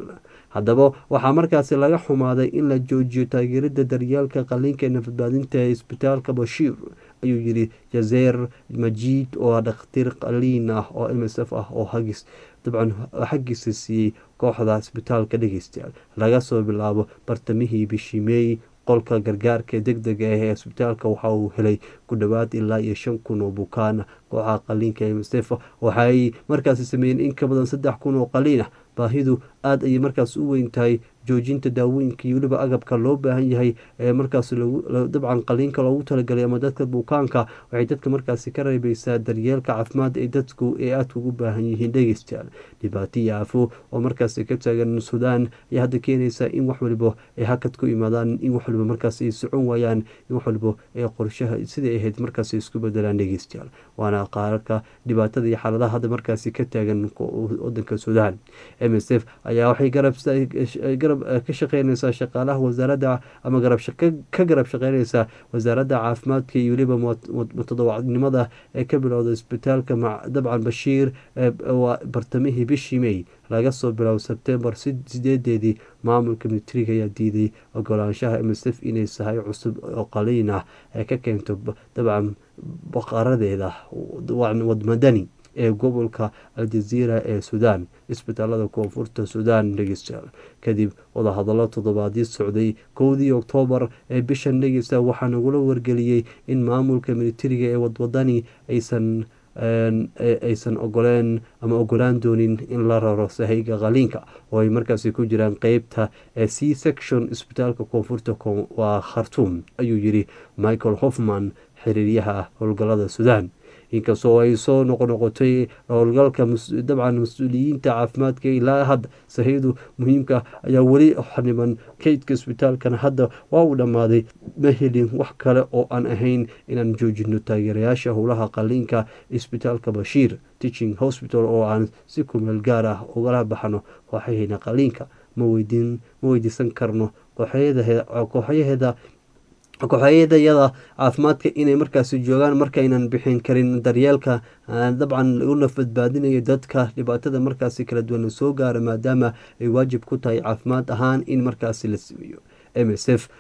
haddaba waxaa markaasi laga xumaaday in la joojiyo taageerada daryeelka qaliinka ee nafadbaadinta ee isbitaalka bashiir ayuu yiri jazeer majiid oo ah dhakhtiir qaliin ah oo m s f ah oo hagis dabcan xaggiisa siiyey kooxda isbitaalka dhegeystayaal laga soo bilaabo bartamihii bishii meey qolka gargaarka deg dega ah ee isbitaalka waxa uu helay ku dhowaad ilaa iyo shan kun oo bukaan kooxaha qaliinka ee msef waxaay markaasi sameeyeen in ka badan saddex kun oo qaliin ah baahidu aada ayay markaas u weyn tahay joojinta daawooyinka iyo weliba agabka loo baahan yahay ee markaas dabcan qaliinka loogu talagalay ama dadka bukaanka waxay dadka markaasi ka reebeysaa daryeelka caafimaad ee dadku ee aadka ugu baahan yihiin dhegeystayaal dhibaato iyo aafo oo markaasi ka taagan suudaan ayaa hadda keenaysa in wax waliba ay hakad ku imaadaan in wax waliba markaas ay socon waayaan in wax waliba ee qorshaha siday ahayd markaas isku bedelaan dhegeystayaal waana qaararka dhibaatada iyo xaaladaha hadda markaasi ka taagan wadanka suudaan m s f ayaa waxay garab ka shaqeynaysaa shaqaalaha wasaaradda ama ka garab shaqeynaysaa wasaaradda caafimaadka iyo weliba mutadawacnimada ee ka bilowda isbitaalka dabcan bashiir bartamihii bishii may laga soo biloabo sebtembar sideedeedii maamulka militariga ayaa diiday ogolaanshaha m s f inay sahay cusub oo qaliin ah ee ka keento dabcan baqaradeeda wadmadani ee gobolka aljaziira ee suudaan isbitaalada koonfurta suudaan dhegeystayaal kadib wadahadallo toddobaadii socday kowdii oktoobar ee bishan dhegeysta waxaa nagula wargeliyey in maamulka militariga ee wadwadani aysan aysan ogoleen ama ogolaan doonin in la raro sahayga qaliinka oo ay markaasi ku jiraan qeybta c section isbitaalka koonfurta waa khartuum ayuu yiri michael hoffman xiriiryaha howlgalada suudaan inkastoo ay soo noqonoqotay howlgalka dabcan mas-uuliyiinta caafimaadka ilaa hadda sahaydu muhiimka ayaa weli xaniban kaydka isbitaalkana hadda waa uu dhammaaday ma helin wax kale oo aan ahayn inaan joojino taageerayaasha howlaha qaliinka isbitaalka bashiir teaching hospital oo aan si kumeel gaar ah ugala baxno kooxaheena qaliinka ma weydiisan karno kooxyaheeda kooxyadayada caafimaadka inay markaasi joogaan markaynan bixin karin daryeelka dabcan una badbaadinayo dadka dhibaatada markaasi kala duwan soo gaara maadaama ay waajib ku tahay caafimaad ahaan in markaasi la sameeyo m s f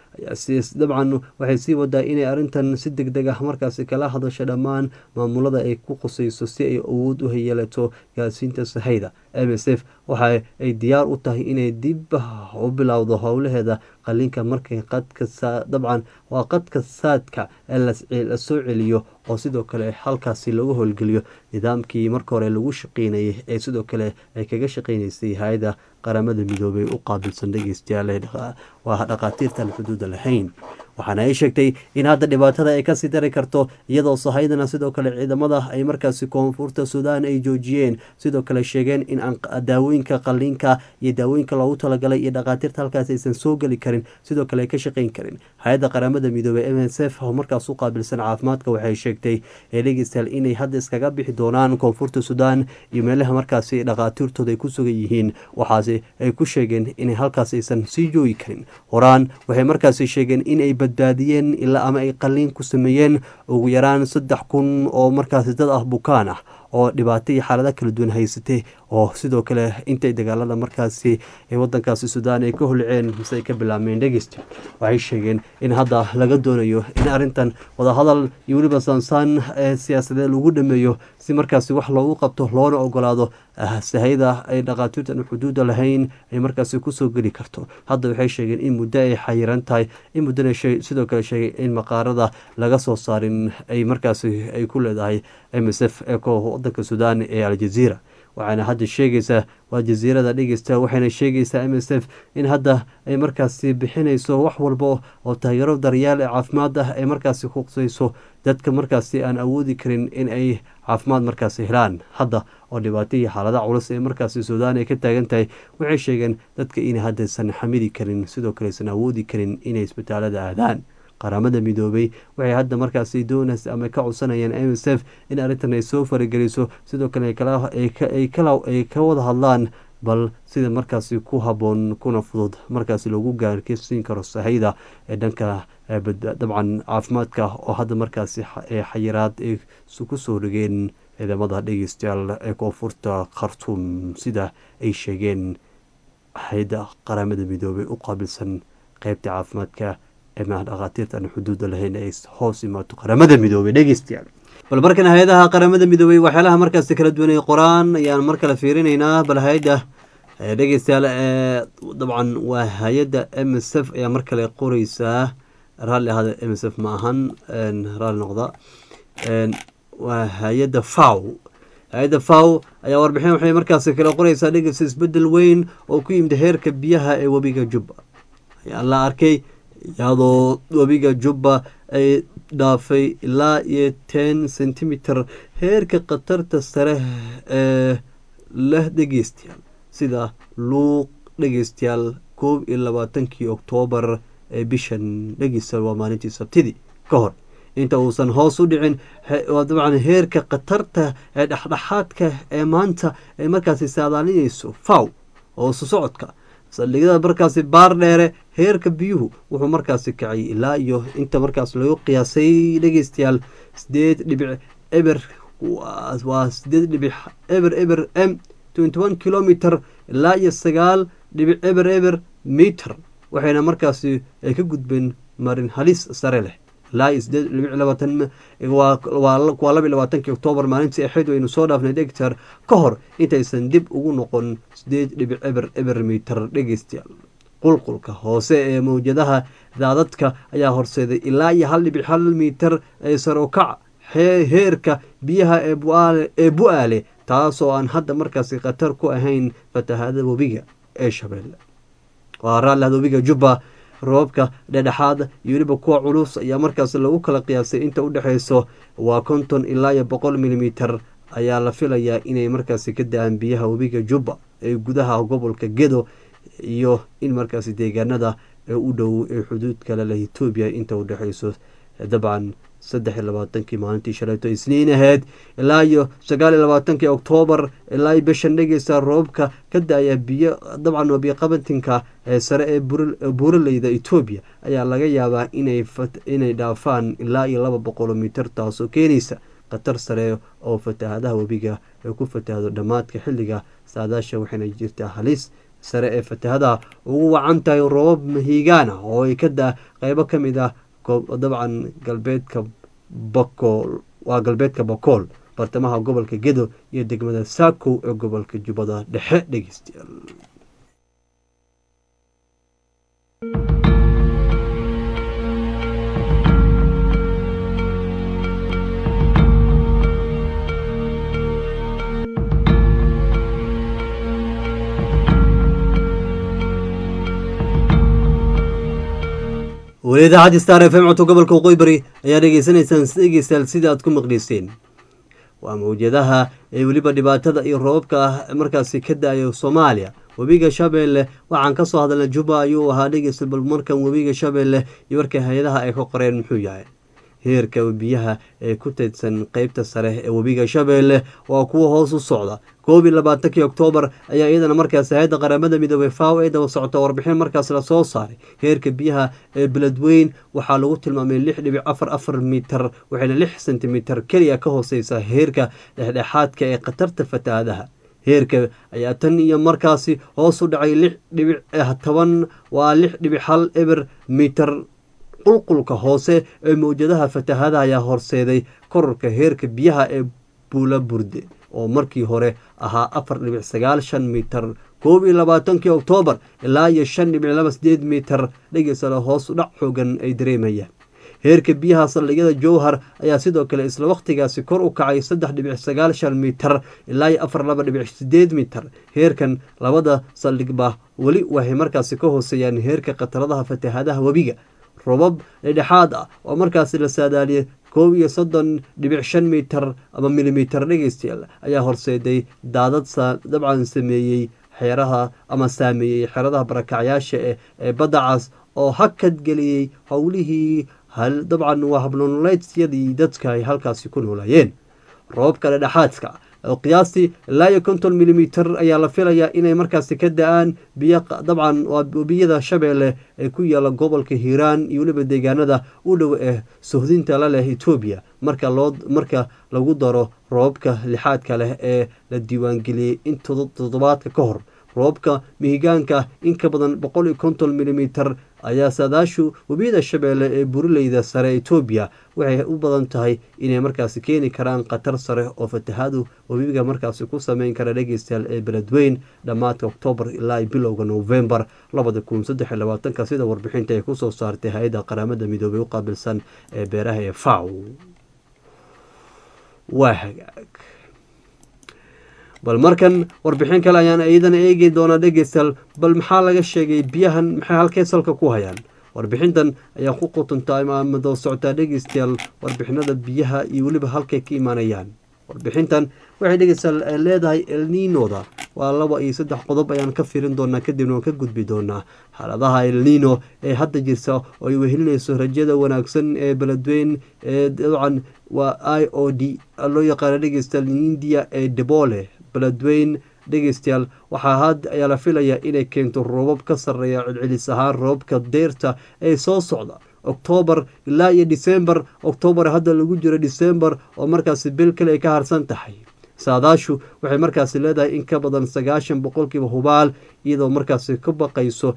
dabcan waxay sii wadaa inay arrintan si deg deg ah markaasi kala hadasho dhammaan maamulada ay ku qusayso si ay awood u yeelato gaarsiinta sahayda m s f waxa ay diyaar u tahay inay dib u bilowdo howlaheeda qaliinka markay qadka dabcan waa qadka saadka la soo celiyo oo sidoo kale halkaasi lagu howlgeliyo nidaamkii marka hore lagu shaqeynayay ee sidoo kale ay kaga shaqeynaysay hay-ada qaramada midoobay u qaabilsan dhegeystayaal waa dhaqaatiirta aan xuduuda lahayn waxaana ay sheegtay in hadda dhibaatada ay kasii dari karto iyadoo sahaydana sidoo kale ciidamada ay markaasi koonfurta suudaan ay joojiyeen sidoo kale sheegeen in aan daawooyinka qaliinka iyo daawooyinka loogu talagalay iyo dhaqaatiirta halkaas aysan soo geli karin sidoo kale ay ka shaqeyn karin hay-adda qaramada midoobey m s f oo markaas u qaabilsan caafimaadka waxay sheegtay ee dhegeystayaal inay hadda iskaga bixi doonaan koonfurta suudaan iyo meelaha markaasi dhaqaatiirtooda ay ku sugan yihiin waxaase ay ku sheegeen inay halkaas aysan sii joogi karin horaan waxay markaasi sheegeen inay badbaadiyeen ilaa ama ay qaliin ku sameeyeen ugu yaraan saddex kun oo markaasi dad ah bukaan ah oo dhibaato iyo xaalada kala duwan haysatay oo sidoo kale intay dagaalada markaasi ee wadankaasi suudaan ay ka holceen mise ay ka bilaabmeen dhegeysta waxay sheegeen in hadda laga doonayo in arrintan wadahadal iyo weliba saansaan ee siyaasadeed lagu dhameeyo si markaasi wax loogu qabto loona ogolaado sahayda ay dhaqaatiirtan xuduuda lahayn ay markaasi kusoo geli karto hadda waxay sheegeen in muddo ay xayiran tahay in muddona sidoo kale sheegay in maqaarada laga soo saarin ay markaasi ay ku leedahay m s f ee wadanka suudaan ee aljaziira waxaana hadda sheegaysaa waa jasiirada dhegeysta waxayna sheegaysaa m s f in hadda ay markaasi bixinayso wax walba oo taageero daryaal ee caafimaad ah ay markaasi kuqsayso dadka markaasi aan awoodi karin in ay caafimaad markaasi helaan hadda oo dhibaato iyo xaalada culus ee markaasi suudaan ay ka taagan tahay waxay sheegeen dadka inay haddaysan xamidi karin sidoo kale aysan awoodi karin inay isbitaalada aadaan qaramada midoobay waxay hadda markaasi doonaysa ama ka codsanayaan m s f in arrintan ay soo farageliso sidoo kale ay ka wada hadlaan bal sida markaasi ku haboon kuna fudud markaasi lagu gaarsiin karo sahayda ee dhanka dabcan caafimaadka oo hadda markaasi xayiraad ay ku soo dhigeen ciidamada dhegeystayaal ee koonfurta khartuum sida ay sheegeen hay-adda qaramada midoobay u qaabilsan qeybta caafimaadka ee maa dhakhaatiirta aan xuduuda lahayn ay hoos imaato qaramada midoobay dhegeystayaal bal markan hay-adaha qaramada midoobay waxyaalaha markaasi kala duwan ay qoraan ayaan mar kale fiirinaynaa bal hay-adda dhegeystayaal dabcan waa hay-adda m s f ayaa mar kale qoreysaa raalli ahaada m s f ma ahan raalli noqda waa hay-adda faw hay-adda faw ayaa warbixin waxay markaasi kale qoreysaa dhegeysta isbedel weyn oo ku yimid heerka biyaha ee webiga jubba ayaa la arkay iyadoo webiga jubba ay dhaafay ilaa iyo ten centimeter heerka khatarta sare ee leh dhegeystayaal sida luuq dhegeystayaal koob iyo labaatankii oktoobar ee bishan dhegeystayaal waa maalintii sabtidii ka hor inta uusan hoos u dhicin dabcan heerka khatarta ee dhexdhexaadka ee maanta ay markaasi saadaalinayso faw hoosu socodka saldhigyada markaasi baar dheere heerka biyuhu wuxuu markaasi kacay ilaa iyo inta markaas lagu qiyaasay dhegeystayaal sideed dhibic eber waa sideed dhibic eber eber m twenty one kilometer ilaa iyo sagaal dhibic eber eber meter waxayna markaasi ay ka gudbeen marin halis sare leh ilaa iyo sideed dhibic labaatan waa laba labaatankii oktoobar maalintii axid waynu soo dhaafnay dhegtar ka hor intaysan dib ugu noqon sideed dhibic eber eber miiter dhegeystayaal qulqulka hoose ee mawjadaha daadadka ayaa horseeday ilaa iyo hal dhibic hal miiter ee sarokac heerka biyaha ee bu-aale taasoo aan hadda markaasi khatar ku ahayn fatahaada webiga ee shabeelle waa raallahda webiga jubba roobabka dhedhexaad iyo weliba kuwa culus ayaa markaas lagu kala qiyaasay inta u dhexeyso waa konton ilaa iyo boqol milimiter ayaa la filayaa inay markaasi ka da-aan biyaha webiga jubba ee gudaha gobolka gedo iyo in markaasi deegaanada ee u dhow ee xuduudka leleh etoobiya inta u dhexeyso dabcan saddex iyo labaatankii maalintii shalayto isniin aheyd ilaa iyo sagaal iyo labaatankii oktoobar ilaa iyo bishan dhegeysa roobka ka da-aya biyo dabcan waa biyoqabatinka ee sare ee buuraleyda etoobiya ayaa laga yaabaa inay dhaafaan ilaa iyo laba boqolo mitir taasoo keenaysa khatar sare oo fatahadaha webiga ay ku fatahdo dhammaadka xilliga saadaasha waxayna jirtaa halis sare ee fatahadaha ugu wacan tahay roobab mahiigaan ah oo ay ka da qeybo ka mid ah dabcan galbeedka bakool waa galbeedka bakool bartamaha gobolka gedo iyo degmada saakow ee gobolka jubbada dhexe dhegeystayaal weli idaacaddi star f m codka gobolka waqooyi bari ayaa dhegeysanaysaan dhegeystayaal sida aad ku maqleyseen waa mawjadaha ee weliba dhibaatada iyo roobabka markaasi ka da-ayo soomaaliya webiga shabeelle waxaan ka soo hadalnay juba ayuu ahaa dhegeysta bal markan webiga shabeelle iyo warka hay-adaha ay ka qoreen muxuu yahay heerka biyaha ee ku teydsan qeybta sare ee webiga shabeelle waa kuwa hoos u socda koob iyo labaatankii oktoobar ayaa iyadana markaas hay-adda qaramada midoobey faw ee daba socota warbixin markaas la soo saaray heerka biyaha ee beledweyn waxaa lagu tilmaamay lix dhibic afar afar mitir waxayna lix sentimitir keliya ka hooseysa heerka dhexdhexaadka ee khatarta fatahaadaha heerka ayaa tan iyo markaasi hoos u dhacay lix dhibic toban waa lix dhibic hal eber mitir qulqulka hoose ee mawjadaha fatahaadaha ayaa horseeday korarka heerka biyaha ee buula burde oo markii hore ahaa afar dhibic sagaal shan mitir koob iyo labaatankii oktoobar ilaa iyo shan dhibic laba sideed mitir dhegeysale hoos dhac xoogan ay dareemayaan heerka biyaha saldhigyada jowhar ayaa sidoo kale isla wakhtigaasi kor u kacay saddex dhibic sagaal shan mitir ilaa iyo afar laba dhibic sideed mitir heerkan labada saldhigba weli waxay markaasi ka hooseeyaan heerka khataradaha fatahaadaha webiga robab dhedhexaad ah oo markaasi la saadaaliyay koob iyo soddon dhibic shan mitir ama milimitir dhegeystayaal ayaa horseeday daadad dabcan sameeyey xeeraha ama saameeyey xeeradaha barakacyaasha ee baddacaas oo hakad geliyey howlihii dabcan waa habnonoleedyadii dadka ay halkaasi ku noolaayeen roobabka dhedhexaadka oo qiyaastii ilaa iyo konton milimitir ayaa la filayaa inay markaasi ka da-aan biyo dabcan waa webiyada shabeelle ee ku yaala gobolka hiiraan iyo weliba deegaanada u dhow ee sohdinta la leh etoobiya marka loo marka lagu daro roobabka lixaadka leh ee la diiwaangeliyey in toddobaadka ka hor roobka mihigaanka in ka badan boqol iyo konton milimitar ayaa saadaashu webiyada shabeelle ee burileyda sare etoobiya waxay u badan tahay inay markaasi keeni karaan khatar sare oo fatahaadu webiga markaasi ku sameyn kara dhegeystayaal ee beledweyn dhammaadka oktoobar ilaa bilowga novembar labada kun saddex iyo labaatanka sida warbixinta ay kusoo saartay hay-adda qaramada midoobay u qaabilsan ee beeraha ee faw waa hagaag bal markan warbixin kale ayaan iyadana eegi doonaa dhegeystayaal bal maxaa laga sheegay biyahan maxay halkee salka ku hayaan warbixintan ayaa ku qutuntaa imaamado socotaa dhegeystayaal warbixinada biyaha iyo weliba halkay ka imaanayaan warbixintan waxay dhegeystayaal leedahay elninoda waa laba iyo saddex qodob ayaan ka firin doonaa kadibna waan ka gudbi doonaa xaaladaha elnino ee hadda jirta oo ay wehelinayso rajada wanaagsan ee beledweyn ee dabcan waa i o d loo yaqaana dhegeystayaal india ee debole beledweyn dhegeystayaal waxaa had ayaa la filayaa inay keento roobab ka sarreeya celcelis ahaan roobabka deyrta ee soo socda oktoobar ilaa iyo disembar oktoobar hadda lagu jiro disembar oo markaasi bil kale ay ka harsan tahay saadaashu waxay markaasi leedahay in ka badan sagaashan boqolkiiba hubaal iyadoo markaasi ka baqayso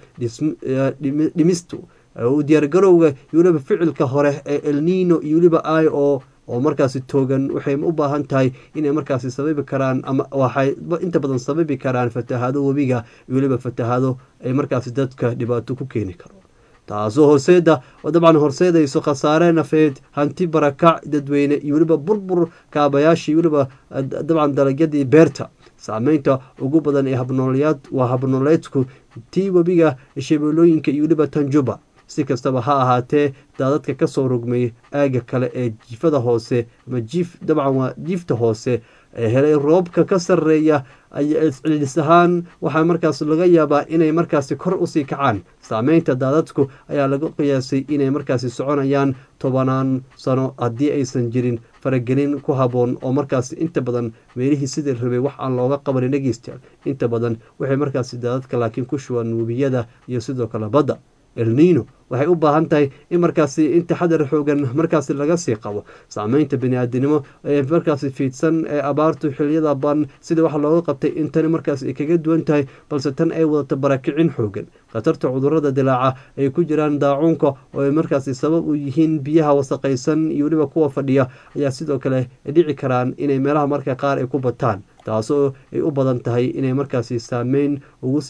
dhimistu u diyaargarowga iyo weliba ficilka hore ee elnino iyo weliba i o oo markaasi toogan waxay u baahan tahay inay markaasi sababi karaan ama waxay inta badan sababi karaan fatahaado webiga iyo weliba fatahaado ay markaasi dadka dhibaato ku keeni karo taasoo horseeda oo dabcan horseedayso khasaare nafeed hanti barakac dadweyne iyo weliba burbur kaabayaashii weliba dabcan dalagyadii beerta saameynta ugu badan ee habnoolyaad waa habnooleedku tii webiga shabeelooyinka iyo weliba tanjuba si kastaba ha ahaatee daadadka kasoo rogmay aaga kale ee jiifada hoose ama jiif dabcan waa jiifta hoose ee helay roobka ka sarreeya cillis ahaan waxaa markaas laga yaabaa inay markaasi kor usii kacaan saameynta daadadku ayaa laga qiyaasay inay markaasi soconayaan tobanaan sano haddii aysan jirin faragelin ku haboon oo markaasi inta badan meelihii sidii rabay wax aan looga qabanin dhegeystayaal inta badan waxay markaasi daadadka laakiin ku shubaan webiyada iyo sidoo kale badda elnino waxay u baahan tahay in markaasi in taxadar xoogan markaasi laga sii qabo saameynta bani-aadinimo ee markaasi fiidsan ee abaartu xiliyada ban sida wax looga qabtay in tani markaas ay kaga duwan tahay balse tan ay wadato barakicin xoogan khatarta cudurada dilaaca ay ku jiraan daacuunka oo ay markaasi sabab u yihiin biyaha wasaqaysan iyo weliba kuwa fadhiya ayaa sidoo kale dhici karaan inay meelaha marka qaar ay ku bataan taasoo ay u badan tahay inay markaasi saameyn ugu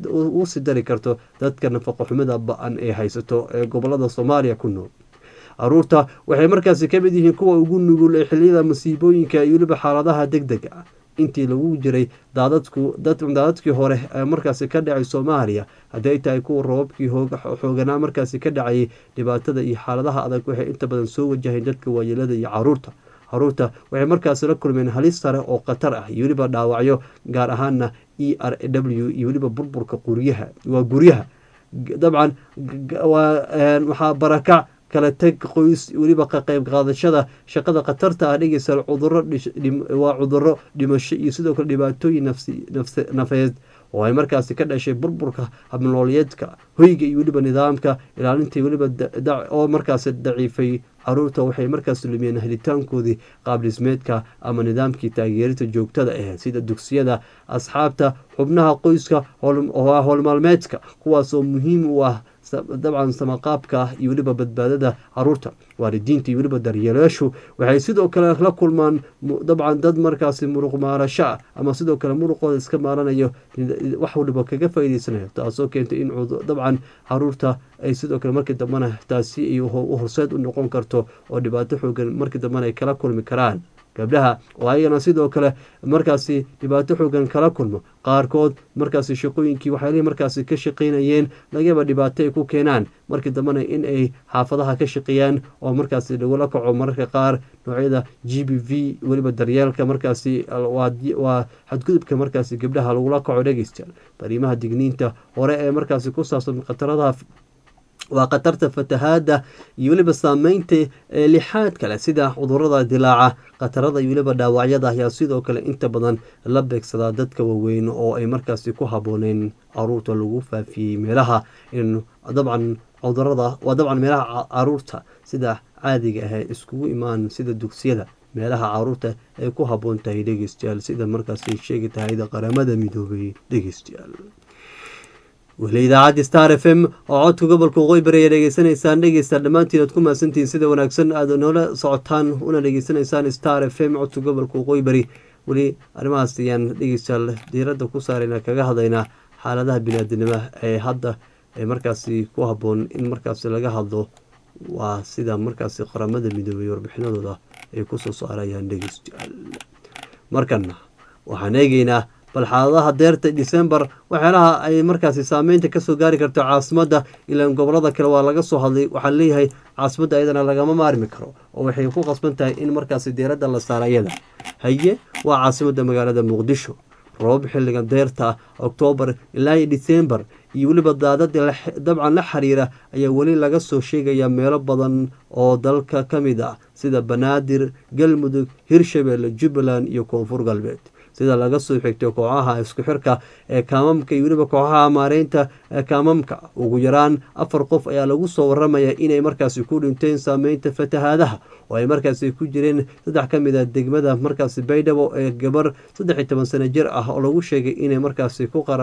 sii dari karto dadka nafaqo xumida ba-an ee haysato ee gobolada soomaaliya ku nool caruurta waxay markaasi ka mid yihiin kuwa ugu nugul ee xiliyada masiibooyinka iyo weliba xaaladaha deg dega ah intii lagu jiray daadadku daadadkii hore ee markaasi ka dhacay soomaaliya haddii ay tahay kuwa roobabkii xooganaa markaasi ka dhacayay dhibaatada iyo xaaladaha adag waxay inta badan soo wajaheen dadka waayeelada iyo caruurta caruurta waxay markaasi la kulmeen halis sare oo khatar ah iyo weliba dhaawacyo gaar ahaana e r w iyo weliba burburka quryaha waa guryaha dabcan waxaa barakac kala teg qoys weliba ka qayb qaadashada shaqada khatarta ah dhegeysa cuduro waa cuduro dhimasho iyo sidoo kale dhibaatooyin nafeed oo ay markaasi ka dhashay burburka habnoolyeedka hoyga iyo weliba nidaamka ilaalintii weliba oo markaasi daciifay caruurta waxay markaas lumiyeen helitaankoodii qaabdhismeedka ama nidaamkii taageerita joogtada aheyd sida dugsiyada asxaabta xubnaha qoyska howlmaalmeedka kuwaasoo muhiim u ah dabcan samaqaabka iyo weliba badbaadada caruurta waalidiinta iyo weliba daryeelayaashu waxay sidoo kale la kulmaan dabcan dad markaasi muruq maarasho ah ama sidoo kale muruqooda iska maaranayo wax waliba kaga faa'iideysanayo taasoo keentay in dabcan caruurta ay sidoo kale markii dambena taasi ay u horseed u noqon karto oo dhibaato xoogan markii dambena ay kala kulmi karaan gabdhaha oo ayagana sidoo kale markaasi dhibaato xoogan kala kulmo qaarkood markaasi shaqooyinkii waxyaalihi markaasi ka shaqaynayeen lagaba dhibaato ay ku keenaan markii dambena in ay xaafadaha ka shaqeeyaan oo markaasi lagula kaco mararka qaar noocyada g b v weliba daryeelka markaasi waa xadgudubka markaasi gabdhaha lagula kaco dhegeystayaal fariimaha digniinta hore ee markaasi ku saabsan khataradaha waa khatarta fatahaada iyo weliba saameynta lixaad kale sida cudurada dilaaca khatarada iyo weliba dhaawacyada ayaa sidoo kale inta badan la beegsadaa dadka waaweyn oo ay markaasi ku habooneen caruurta lagu faafiyey meelaha in dabcan cudurada waa dabcan meelaha caruurta sida caadiga ah iskugu imaan sida dugsiyada meelaha caruurta ay ku habboon tahay dhegeystayaal sida markaas ay sheegi tahayda qaramada midoobay dhegeystayaal weli idaacaddi star f m oo codka gobolka waqooyi bari ay dhegeysanaysaan dhegeysta dhammaantiin aad ku mahadsantihiin sida wanaagsan aad noola socotaan una dhegeysanaysaan star f m codka gobolka waqooyi bari weli arrimahaas ayaan dhegeystayaal diiradda ku saarayna kaga hadlaynaa xaaladaha biniaadinimo ee hadda ee markaasi ku habboon in markaasi laga hadlo waa sida markaasi qaramada midoobay warbixinadooda ay kusoo saarayaan dhegeystayaal markana waxaan eegeynaa bal xaaladaha deerta december waxyaalaha ay markaasi saameynta kasoo gaari karto caasimadda ilaan gobolada kale waa laga soo hadlay waxaa leeyahay caasimadda ayadana lagama maarmi karo oo waxay ku qasban tahay in markaasi deeradda la saara ayada haye waa caasimadda magaalada muqdisho roobab xilliga deerta oktoobar ilaa iyo december iyo weliba daadadii dabcan la xiriira ayaa weli laga soo sheegayaa meelo badan oo dalka ka mid ah sida banaadir galmudug hirshabelle jubbaland iyo koonfur galbeed sida laga soo xigtay kooxaha isku xirka ee kaamamka iyo weliba kooxaha maareynta kaamamka ugu yaraan afar qof ayaa lagu soo waramaya inay markaasi ku dhinteen saameynta fatahaadaha oo ay markaasi ku jireen saddex ka mid a degmada markaasi baydhabo ee gabar saddex iyo toban sano jir ah oo lagu sheegay inay markaasi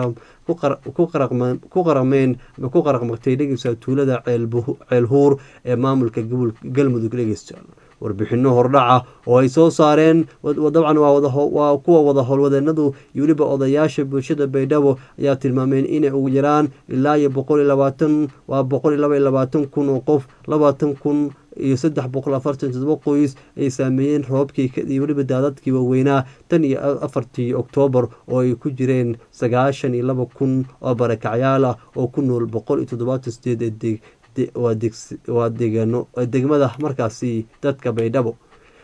ku qarameen ku qaraqmagtay dhegeysa tuulada ceelhuur ee maamulka galmudug dhegeysta warbixino hordhaca oo ay soo saareen dabcan waa kuwa wada howlwadeenadu iyo weliba odayaasha bulshada baydhabo ayaa tilmaameen inay ugu yaraan ilaa iyo boqol iyo labaatan waa boqol iyo laba iyo labaatan kun oo qof labaatan kun iyo saddex boqol afartan todoba qoys ay saameeyeen roobkii iyo weliba daadadkii waaweynaa tan iyo afartii oktoobar oo ay ku jireen sagaashan iyo laba kun oo barakacyaal ah oo ku nool boqol iyo toddobaatan sideed waa degmada markaasi dadka baydhabo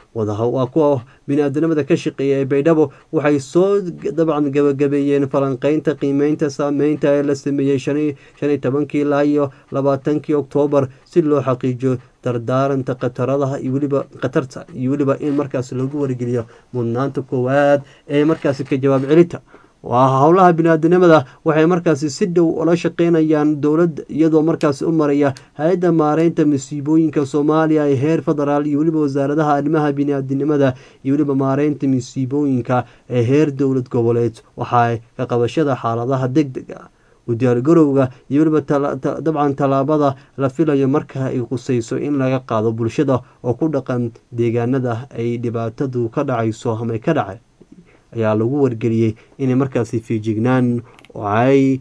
waa kuwa bini-aadanimada ka shaqeeya ee baydhabo waxay soo dabcan gabagabeeyeen falanqeynta qiimeynta saameynta ee la sameeyey shan iyo tobankii ilaa iyo labaatankii oktoobar si loo xaqiijiyo dardaaranta khataradaha iyo weliba khatarta iyo weliba in markaas lagu wargeliyo mudnaanta koowaad ee markaasi ka jawaab celinta waa howlaha bini-aadanimada waxay markaasi si dhow ula shaqeynayaan dowladda iyadoo markaasi u maraya hay-adda maareynta masiibooyinka soomaaliya ee heer federaal iyo weliba wasaaradaha arrimaha bini-aadinimada iyo weliba maareynta masiibooyinka ee heer dowlad goboleed waxaa ka qabashada xaaladaha deg deg ah udiyaargarowga iyo weliba dabcan tallaabada la filayo marka ay qusayso in laga qaado bulshada oo ku dhaqan deegaanada ay dhibaatadu ka dhacayso ama ka dhacay ayaa lagu wargeliyey inay markaasi fiijignaan ay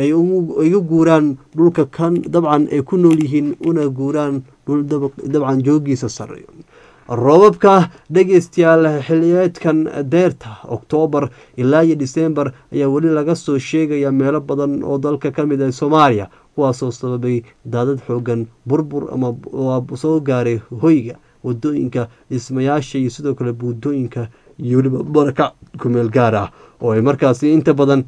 iga guuraan dhulka kan dabcan ay ku nool yihiin una guuraan dhul dabcan joogiisa sareeyo roobabka dhegeystayaal xiliyeedkan deerta oktoobar ilaa iyo disembar ayaa weli laga soo sheegaya meelo badan oo dalka ka mid ah soomaaliya kuwaasoo sababay daadad xoogan burbur ama soo gaaray hoyga wadooyinka dhismayaasha iyo sidoo kale buudooyinka iyo weliba barakac kumeel gaar ah oo ay markaasi inta badan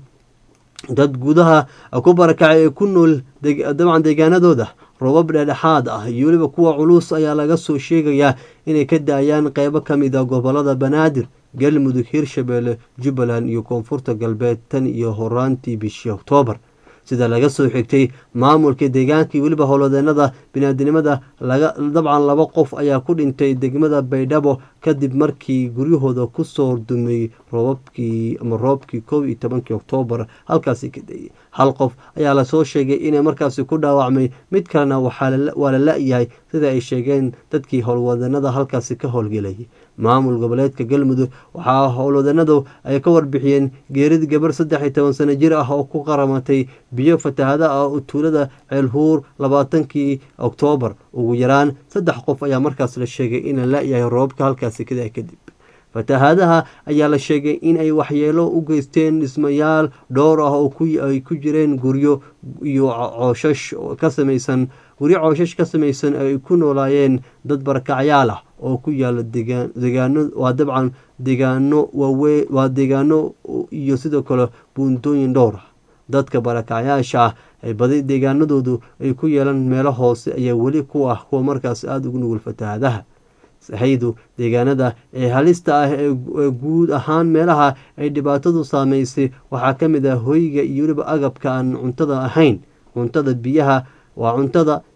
dad gudaha ku barakacay ee ku nool dabcan deegaanadooda roobab dhexdhexaad ah iyo weliba kuwa culus ayaa laga soo sheegayaa inay ka da-ayaan qeybo ka mid a gobolada banaadir galmudug hirshabelle jubbaland iyo koonfurta galbeed tan iyo horaantii bishii oktoobar sida laga soo xigtay maamulka deegaanka iyo weliba howlwadeenada biniaadinimada dabcan laba qof ayaa ku dhintay degmada baydhabo kadib markii guryahooda kusoo dumay roobabkii ama roobkii kow iyo tobankii oktoobar halkaasi ka dayay hal qof ayaa lasoo sheegay inay markaasi ku dhaawacmay mid kalena waa la la-yahay sida ay sheegeen dadkii howlwadeenada halkaasi ka howlgelayay maamul goboleedka galmudug waxaa howlwadeenadu ay ka warbixiyeen geerid gabar saddex iyo toban sano jir ah oo ku qaramatay biyo fatahada ah oo tuulada ceelhuur labaatankii oktoobar ugu yaraan saddex qof ayaa markaas la sheegay ina la-yahay roobabka halkaasi kadaa kadib fatahaadaha ayaa la sheegay in ay waxyeelo u geysteen dhismayaal dhowr ah oo ay ku jireen guryo iyo cooshash ka samaysan guryo cooshash ka samaysan ay ku noolaayeen dad barakacyaal ah oo ku yaala degaano waa dabcan degaano waawe waa deegaano iyo sidoo kale buuntooyin dhowr ah dadka barakacyaasha ah ay badi deegaanadoodu ay ku yeelaan meelo hoose ayaa weli ku ah kuwa markaas aada ugu nugul fatahaadaha sahaydu deegaanada ee halista ah ee guud ahaan meelaha ay dhibaatadu saameysay waxaa ka mid ah hoyga iyo weliba agabka aan cuntada ahayn cuntada biyaha waa cuntada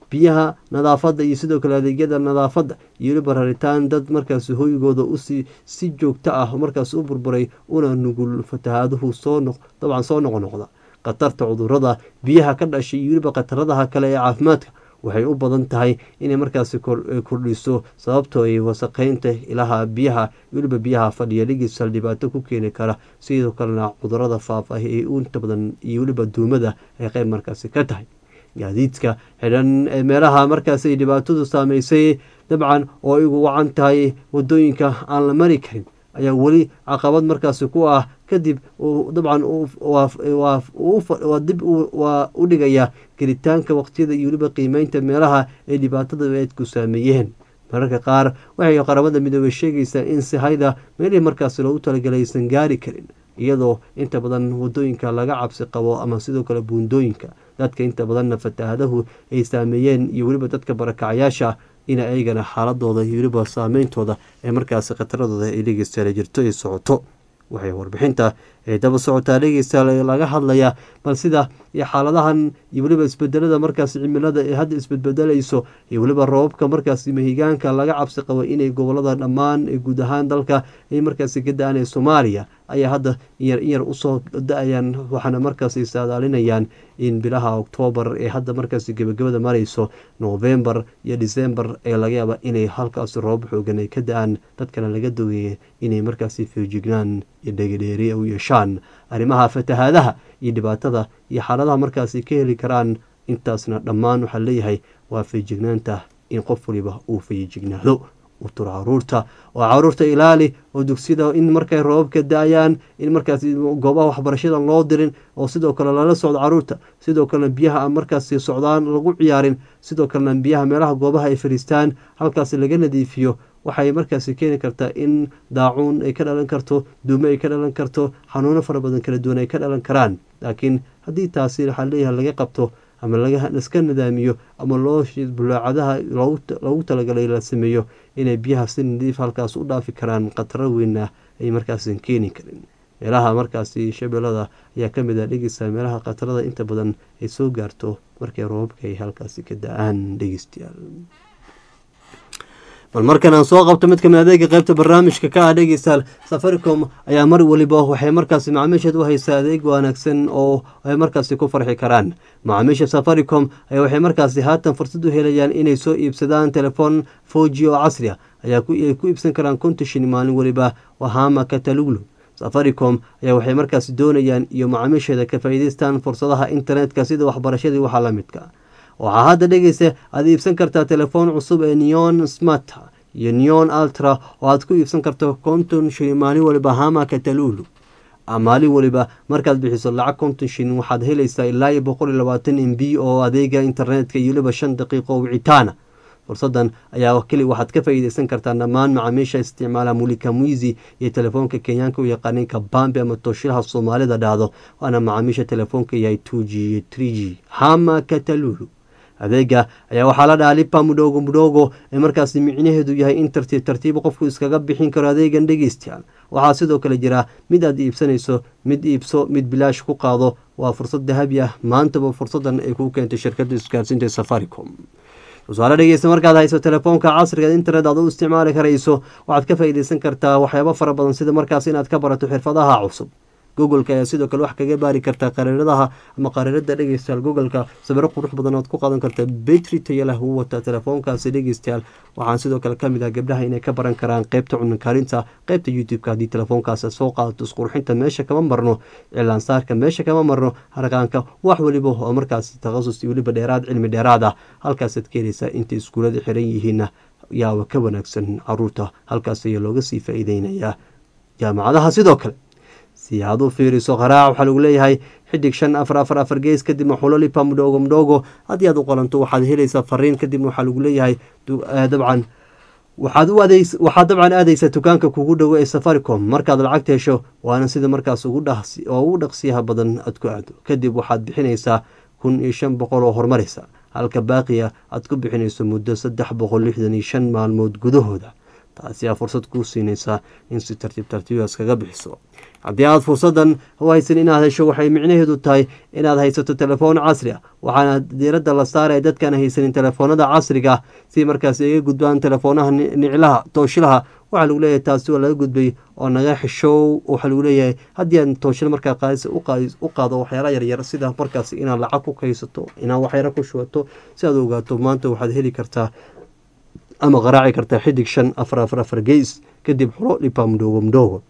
biyaha nadaafadda iyo sidoo kale adeegyada nadaafadda iyo weliba raritaan dad markaasi hoygooda usii si joogto ah markaas u burburay una nugul fatahaaduhu soo noq dabcan soo noqnoqda khatarta cudurada biyaha ka dhashay iyo weliba khataradaha kale ee caafimaadka waxay u badan tahay inay markaasi kordhiso sababtoo ay wasaqeynta ilaha biyaha weliba biyaha fadhiya dhigisal dhibaato ku keeni kara sidoo kalena cudurada faafah ee inta badan iyo weliba duumada ay qeyb markaasi ka tahay gaadiidka xidhan ee meelaha markaasi ay dhibaatadu saameysay dabcan oo igu wacan tahay wadooyinka aan la mari karin ayaa weli caqabad markaasi ku ah kadib dabcan dib waa u dhigaya gelitaanka waqtiyada iyo weliba qiimeynta meelaha ay dhibaatada eedku saameeyeen mararka qaar waxay qaramada midoobey sheegaysaa in sihayda meelihii markaasi loogu talagalay aysan gaari karin iyadoo inta badan wadooyinka laga cabsi qabo ama sidoo kale buundooyinka dadka inta badanna fatahaadahu ay saameeyeen iyo weliba dadka barakacayaasha in ayagana xaaladooda iyo weliba saameyntooda ee markaasi khataradooda ay dhegeystaala jirto ay socoto waxay warbixinta ee daba socotaa dhegeystaal laga hadlayaa bal sida iyo xaaladahan iyo weliba isbedelada markaasi cimilada ee hadda isbedbedelayso iyo weliba roobabka markaasi mahigaanka laga cabsi qabo inay gobolada dhammaan ee guud ahaan dalka ay markaasi ka da-aan ee soomaaliya ayaa hadda inyar inyar usoo da-ayaan waxaana markaasi saadaalinayaan in bilaha oktoobar ee hadda markaasi gebagabada marayso novembar iyo decembar ee laga yaaba inay halkaasi roob xoogan ay ka da-aan dadkana laga doogaya inay markaasi feejignaan iyo dhegedheeri u yeeshaan arrimaha fatahaadaha iyo dhibaatada iyo xaaladaha markaasi ka heli karaan intaasna dhammaan waxaa leeyahay waa feejignaanta in qof waliba uu feejignaado u turo caruurta oo caruurta ilaali oo dugsiyada in markay roobabka da-ayaan in markaas goobaha waxbarashada loo dirin oo sidoo kale lala socdo caruurta sidoo kalena biyaha aan markaasi socdaan lagu ciyaarin sidoo kalena biyaha meelaha goobaha ay fadhiistaan halkaasi laga nadiifiyo waxay markaasi keeni kartaa in daacuun ay ka dhalan karto duume ay ka dhalan karto xanuuno fara badan kala duwan ay ka dhalan karaan laakiin haddii taasi waxaa leeyahay laga qabto ama laiska nidaamiyo ama loo bulaacadaha loogu talagalay la sameeyo inay biyaha si nadiif halkaas u dhaafi karaan khataro weynna ay markaasan keeni karin meelaha markaasi shabeellada ayaa ka mid ah dhegeysta meelaha khatarada inta badan ay soo gaarto markay roobabka ay halkaasi ka da-aan dhegeystayaal bal markan aan soo qabto mid kamid adeega qeybta barnaamijka ka ah dhegeystayaal safaricom ayaa mar weliba waxay markaasi macaamiisheed u haysaa adeeg wanaagsan oo ay markaasi ku farxi karaan macaamiisha safaricom ayaa waxay markaasi haatan fursad u helayaan inay soo iibsadaan telefoon foji oo casri ah ayaa ay ku iibsan karaan kontashin maalin weliba wahama kataluglu safaricom ayaa waxay markaasi doonayaan iyo macaamiisheeda ka faa'iideystaan fursadaha internetka sida waxbarashadii waxaa la midka waxaa hadda dhegeysa aad iibsan kartaa telefoon cusub ee neon smart iyo neon ultra oo aad ku iibsan karto konton shin maalin waliba hama katalulu maalin waliba markaad bixiso lacag konton shin waxaad helaysaa ilaa iyo boqol iyo labaatan m b oo adeega internetka iyo waliba shan daqiiqo wicitaana fursadan ayaa keli waxaad ka faa'iideysan kartaa dhammaan macaamiisha isticmaala mulika mwizi iyo telefoonka kenyaanka u yaqaanay kabambe ama tooshilaha soomaalida dhahdo waana macaamiisha telefoonka yahay two g iyo tree g hama katalulu adeega ayaa waxaa la dhahaa lipa mudhoogo mudhoogo ee markaasi micnaheedu yahay in tartiib tartiib qofku iskaga bixin karo adeegan dhegeystayaal waxaa sidoo kale jira mid aad iibsanayso mid iibso mid bilaash ku qaado waa fursad dahabi ah maantaba fursadan ay kuu keentay shirkadda isgaarsiinta safaricom tusaale dhegeysta markaad hayso telefoonka casriga internet aad u isticmaali karayso waxaad ka faa'iideysan kartaa waxyaabo fara badan sida markaas inaad ka barato xirfadaha cusub googoleka ayaa sidoo kale wax kaga baari kartaa qariiradaha ama qariirada dhegeystayaal googolka sawiro qurux badan oad ku qaadan kartaa betri taya leh uu wataa telefoonkaasi dhegeystayaal waxaan sidoo kale kamid ah gabdhaha inay ka baran karaan qeybta cunakaarinta qeybta youtube-ka haddii telefoonkaas soo qaadato isqurxinta meesha kama marno cilaansaarka meesha kama marno harqaanka wax weliba oo markaasi takhasus iyo weliba dheeraad cilmi dheeraad ah halkaasaad ka heleysaa intay iskuulada xiran yihiinna yaaba ka wanaagsan caruurta halkaas ayaa looga sii faa-iideynayaa jaamacadaha sidoo kale si aad u fiiriso qaraac waxaa lagu leeyahay xidig shan afar afar afar gees kadibna xulolipa mudhoogo mudhoogo haddii aad u qolanto waxaad helaysaa fariin kadibna waxaa lagu leeyahay dabcan waxaad u adeys waxaad dabcan aadaysaa dukaanka kugu dhowo ee safaricom markaad lacagta hesho waana sida markaas ugu dhaqsi oo ugu dhaqsiyaha badan aad ku aado kadib waxaad bixinaysaa kun iyo shan boqol oo horumaraysa halka baaqiya aad ku bixinayso muddo saddex boqol lixdan iyo shan maalmood gudahooda taasi aa fursad kuu siinaysaa in si tartiib tartiibaas kaga bixiso haddii aad fursadan u haysan inaad hesho waxay micnaheedu tahay inaad haysato telefoon casri ah waxaana diiradda la saaraya dadkaan haysanin telefoonada casriga ah si markaas iga gudbaan telefoonaha niclaha tooshilaha waxaa lagu leeyahay taasi waa laga gudbay oo naga xishow waxaa lagu leeyahay haddii aad tooshila markaa qaadisa u qaado waxyaala yaryar sida markaas inaad lacag ku kaysato inaad waxyaro ku shubato si aad ogaato maanta waxaad heli kartaa ama qaraaci kartaa xidig shan afar afar afar geys kadib xulo dhipa mdhogo mdhogo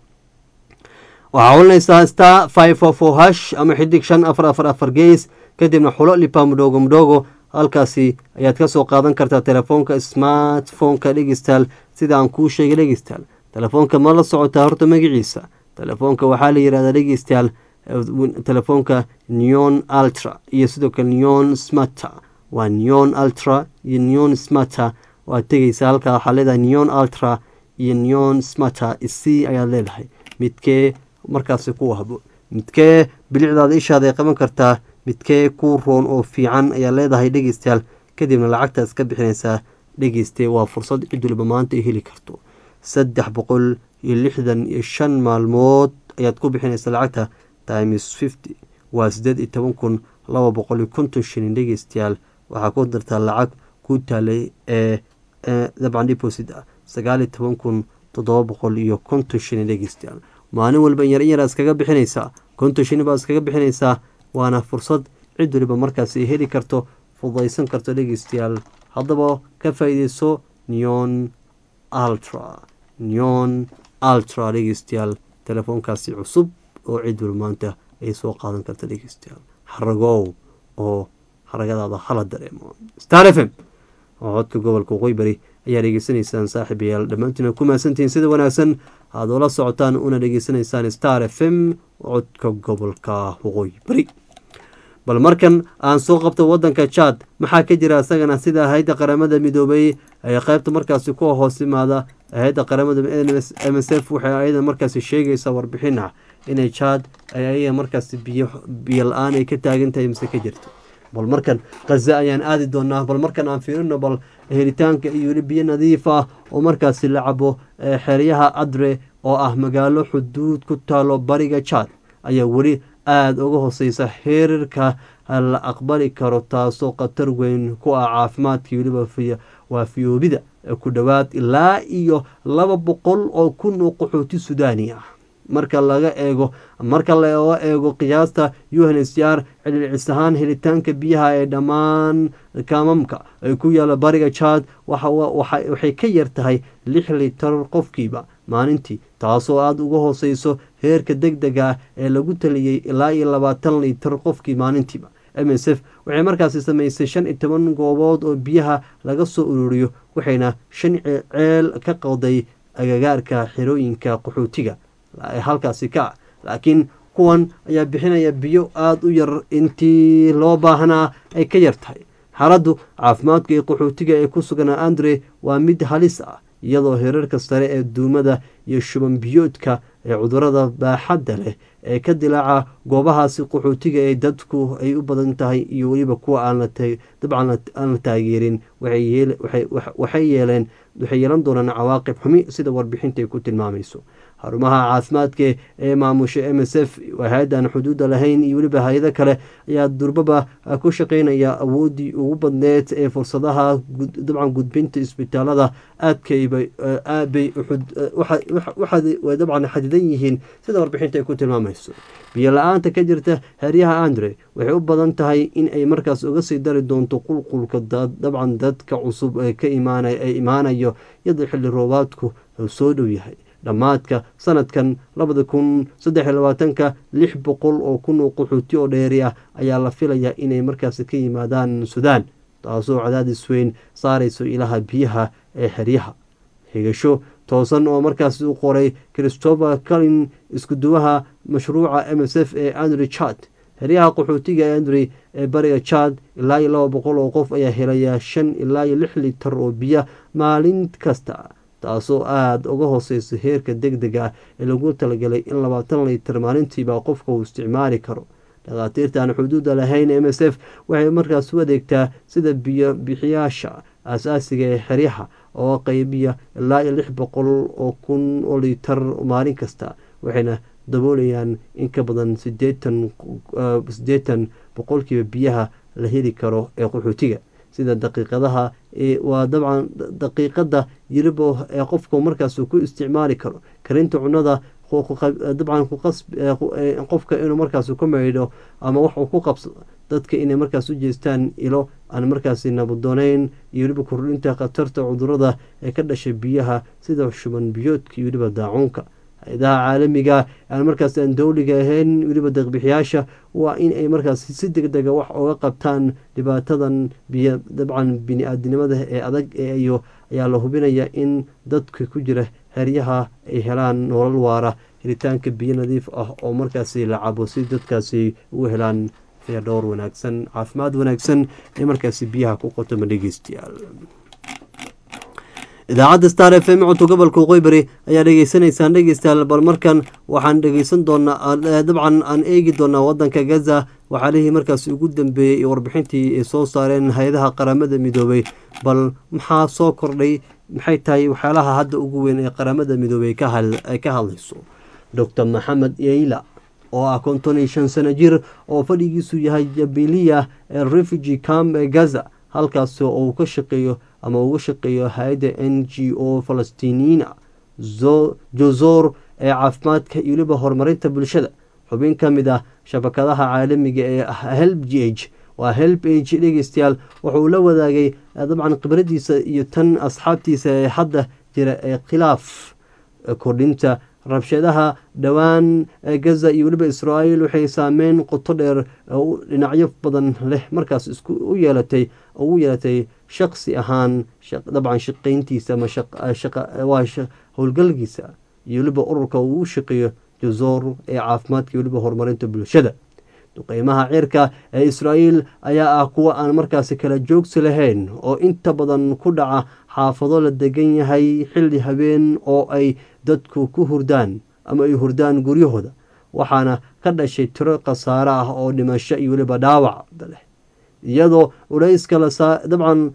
waxaa olanaysaa star five four four hash ama xidig shan afar afar afar geys kadibna xulo lipa mdhogo mdhogo halkaasi ayaad ka soo qaadan kartaa telefoonka smartphoneka dhegeystal sida aan kuu sheegay dhegeystal telefoonka ma la socotaa horta magaciisa telefoonka waxaa la yihahdaa dhegeystayaal telefoonka neon ultra iyo sidoo kale neon smarta waa neon ultra iyo neon smarta waad tegeysaa halkaa waxaa leedahay neon ultra iyo neon smarta c ayaad leedahay midkee markaasi ku habo midkee bilicdaada ishaada ay qaban kartaa midkee kuu roon oo fiican ayaa leedahay dhegeystayaal kadibna lacagtaas ka bixinaysaa dhegeyste waa fursad cid waliba maanta ay heli karto saddex boqol iyo lixdan iyo shan maalmood ayaad ku bixinaysaa lacagta times fifty waa sideed iyo toban kun laba boqol iyo konton shilin dhegeystayaal waxaa ku dartaa lacag ku taalay ee dabcan deposit ah sagaal iyo toban kun toddoba boqol iyo konton shilin dhegeystayaal maalin walba yar in yaraa iskaga bixinaysaa konton shilin baa iskaga bixinaysaa waana fursad cid waliba markaas ay heli karto fudaysan karto dhegeystayaal haddaba ka faa-ideyso neon ultra neon ultra dhegeystayaal telefoonkaasi cusub oo cid waliba maanta ay soo qaadan karta dhegeystayaal haragow oo haragadaada hala dareemo star f m oo codka gobolka waqooyi bari ayaa dhegeysanaysaan saaxiibayaal dhammaantiina ku mahadsantihiin sida wanaagsan aad oola socotaan una dhegeysanaysaan star f m codka gobolka waqooyi bari bal markan aan soo qabto wadanka jad maxaa ka jira isagana sida hay-adda qaramada midoobay ee qeybta markaasi ku hoos imaada hay-adda qaramada m s f waxay ayada markaasi sheegaysaa warbixin ah inay jad ay ayaga markaasi biyo biyo la-aan ay ka taagan tahay mise ka jirto bal markan khaza ayaan aadi doonaa bal markan aan fiirino bal helitaanka iyo weli biyo nadiif ah oo markaasi la cabo xeryaha adre oo ah magaalo xuduud ku taalo bariga jad ayaa weli aada uga hooseysa heerarka la aqbali karo taasoo khatar weyn ku ah caafimaadka weliba waa fiyoobida ku dhowaad ilaa iyo laba boqol oo kun oo qaxooti sudaani ah marka laga eego marka laga eego qiyaasta unhcr cililcis ahaan helitaanka biyaha ee dhammaan kaamamka ee ku yaala bariga jad waxay ka yar tahay lix litar qofkiiba maalintii taasoo aada uga hooseyso heerka deg dega ah ee lagu taliyey ilaa iyo labaatan litar qofkii maalintiiba m s f waxay markaasi samaysay shan iyo toban goobood oo biyaha laga soo ururiyo waxayna shan ceel ka qowday agagaarka xerooyinka qaxootiga halkaasi ka laakiin kuwan ayaa bixinaya biyo aada u yar intii loo baahnaa ay ka yar tahay xaaladdu caafimaadka ee qaxootiga ee ku sugan andre waa mid halis ah iyadoo heerarka sare ee duumada iyo shuban biyoodka ee cudurada baaxadda leh ee ka dilaaca goobahaasi qaxootiga ee dadku ay u badan tahay iyo weliba kuwa dabcan aan la taageerin waxay yeeleen waxay yeelan doonaan cawaaqib xumi sida warbixinta ay ku tilmaamayso xarumaha caafimaadka ee maamusha m s f hay-addan xuduudda lahayn iyo weliba hay-ado kale ayaa durbaba ku shaqeynaya awooddii ugu badneed ee fursadaha dabcan gudbinta isbitaalada aadkaybay aadbay dabcan xadidan yihiin sida warbixinta ay ku tilmaamayso biyo la-aanta ka jirta heryaha andre waxay u badan tahay in ay markaas uga sii dari doonto qulqulka dabcan dadka cusub ee ka imaanayo iyadoo xilli roobaadku soo dhow yahay dhammaadka sanadkan labada kun saddex iyo labaatanka lix boqol oo kun oo qaxooti oo dheeri ah ayaa la filayaa inay markaasi ka yimaadaan suudaan taasoo cadaadis weyn saarayso ilaha biyaha ee xeryaha xigasho toosan oo markaasi u qoray christopher calin iskuduwaha mashruuca m s f ee andrew chad xeryaha qaxootiga ee andrey ee bariga jad ilaa iyo laba boqol oo qof ayaa helaya shan ilaa iyo lix litar oo biyo maalin kasta taasoo aada uga hooseysa heerka deg dega ah ee lagu talagalay in labaatan litar maalintiiba qofka uu isticmaali karo dhakhaatiirta aan xuduudda lahayn m s f waxay markaas u adeegtaa sida biyo bixiyaasha aasaasiga ee xeryaha oo qeybiya ilaa iyo lix boqol oo kun oo liitar maalin kasta waxayna daboolayaan in ka badan sideetan siddeetan boqolkiiba biyaha la heli karo ee qaxootiga sida daqiiqadaha waa dabcan daqiiqada yiribo ee qofku markaas ku isticmaali karo karinta cunada dabcan qofka inuu markaas ku maydho ama wax uu ku qabsado dadka inay markaas u jeestaan ilo aan markaasi nabadooneyn iyo weliba kordhinta khatarta cudurada ee ka dhashay biyaha sida shuban biyoodka iyo weliba daacuunka hay-adaha caalamiga aan markaas aan dowliga ahayn weliba deeqbixiyaasha waa in ay markaas si deg dega wax oga qabtaan dhibaatadan biyo dabcan bini-aadinimada ee adag iyo ayaa la hubinaya in dadka ku jira heryaha ay helaan nolol waara helitaanka biyo nadiif ah oo markaasi la cabo si dadkaasi ugu helaan dhowr wanaagsan caafimaad wanaagsan ee markaasi biyaha ku qotoma dhegeystayaal idaacadda star f m codka gobolka waqooybari ayaa dhegeysanaysaan dhegeystayaal bal markan waxaan dhegeysan doonaa dabcan aan eegi doonaa wadanka gaza waxaalihii markaasi ugu dambeeyey iyo warbixintii ay soo saareen hay-adaha qaramada midoobay bal maxaa soo kordhay maxay tahay waxyaalaha hadda ugu weyn ee qaramada midoobey ay ka hadlayso docor maxamed yeila oo ah konton iyo shan sano jir oo fadhigiisu yahay jabiliya ee refugee camp ee gaza halkaas oo uu ka shaqeeyo ama uga shaqeeyo hay-adda n g o falastiiniyiina jozor ee caafimaadka iyo weliba horumarinta bulshada xubin ka mid ah shabakadaha caalamiga ee help g h waa help age dhegeystayaal wuxuu la wadaagay dabcan khibradiisa iyo tan asxaabtiisa ee hadda jira ee khilaaf kordhinta rabshadaha dhowaan gaza iyo weliba israael waxay saameyn qoto dheer dhinacyo badan leh markaas isku u yeelatay ugu yeelatay shaqsi ahaan dabcan shaqeyntiisa waa howlgalkiisa iyo weliba ururka uu u shaqeeyo jazoor ee caafimaadka iyo weliba horumarinta bulshada duqeymaha cirka ee israael ayaa ah kuwa aan markaasi kala joogsi lahayn oo inta badan ku dhaca xaafado la degan yahay xilli habeen oo ay dadku ku hurdaan ama ay hurdaan guryahooda waxaana ka dhashay tiro khasaare ah oo dhimasho iyo weliba dhaawac leh iyadoo dabcan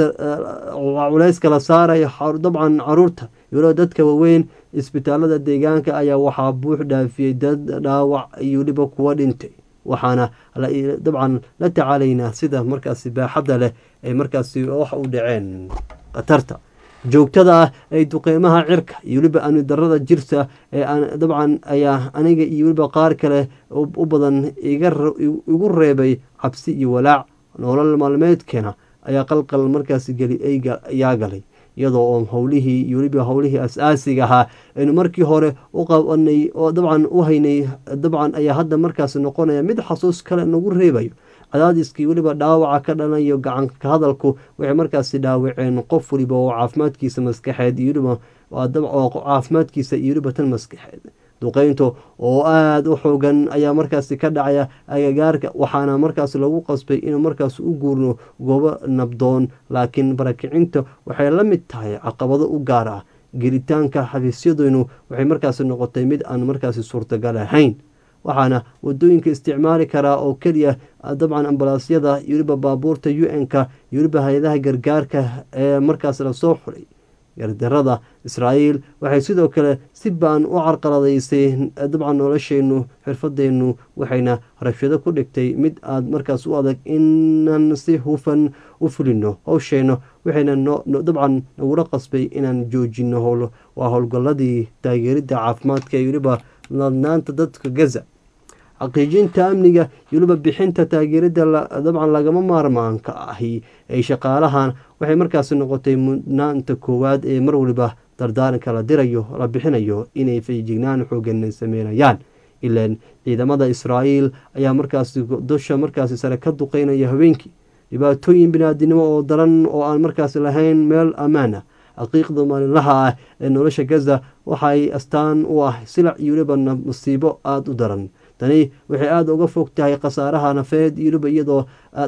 culayska la saarayo dabcan caruurta iyo weliba dadka waaweyn isbitaalada deegaanka ayaa waxaa buux dhaafiyey dad dhaawac iyo weliba kuwa dhintay waxaana dabcan la tacaalaynaa sida markaasi baaxadda leh ay markaasi wax u dhaceen khatarta joogtada ah ee duqeymaha cirka iyo weliba amni darada jirta ee dabcan ayaa aniga iyo weliba qaar kale u badan igu reebay cabsi iyo walaac nolol maalmeedkeena ayaa qalqal markaasi geli ayaa galay iyadoo oo howlihii iyo weliba howlihii as-aasiga ahaa aynu markii hore u qabanay oo dabcan u haynay dabcan ayaa hadda markaasi noqonaya mid xasuus kale nagu reebayo cadaadiskii weliba dhaawaca ka dhanayo gacanka hadalku waxay markaasi dhaawaceen qof weliba oo caafimaadkiisa maskaxeed iyo weliba caafimaadkiisa iyo weliba tan maskaxeed duqeynta oo aada u xoogan ayaa markaasi ka dhacaya agagaarka waxaana markaas lagu qasbay inuu markaas u guurno goobo nabdoon laakiin barakicinta waxay la mid tahay caqabado u gaar ah gelitaanka xafiisyadeynu waxay markaasi noqotay mid aan markaasi suurtagal ahayn waxaana wadooyinka isticmaali karaa oo keliya dabcan ambalaasyada iyo weliba baabuurta u n-ka iyo weliba hay-adaha gargaarka ee markaas lasoo xulay gardarada israa'iil waxay sidoo kale si baan u carqaladaysay dabcan nolosheennu xirfadeennu waxayna rabshado ku dhigtay mid aada markaas u adag inaan si hufan u fulino howsheenno waxayna dabcan nagula qasbay inaan joojino waa howlgalladii taageeridda caafimaadka iyo weliba ladnaanta dadka gaza xaqiijinta amniga iyo weliba bixinta taageerada dabcan lagama maarmaanka ahi ay shaqaalahan waxay markaasi noqotay mudnaanta koowaad ee mar waliba dardaaranka la dirayo la bixinayo inay feejignaan xoogan sameynayaan ilaan ciidamada israa'iil ayaa markaasi dusha markaasi sare ka duqeynaya haweenkii dhibaatooyin biniaadinimo oo daran oo aan markaasi lahayn meel ammaan ah xaqiiqda maalinlaha ah ee nolosha gaza waxay astaan u ah silac iyo weliba masiibo aada u daran tani waxay aada uga fog tahay khasaaraha nafeed iyo weliba iyadoo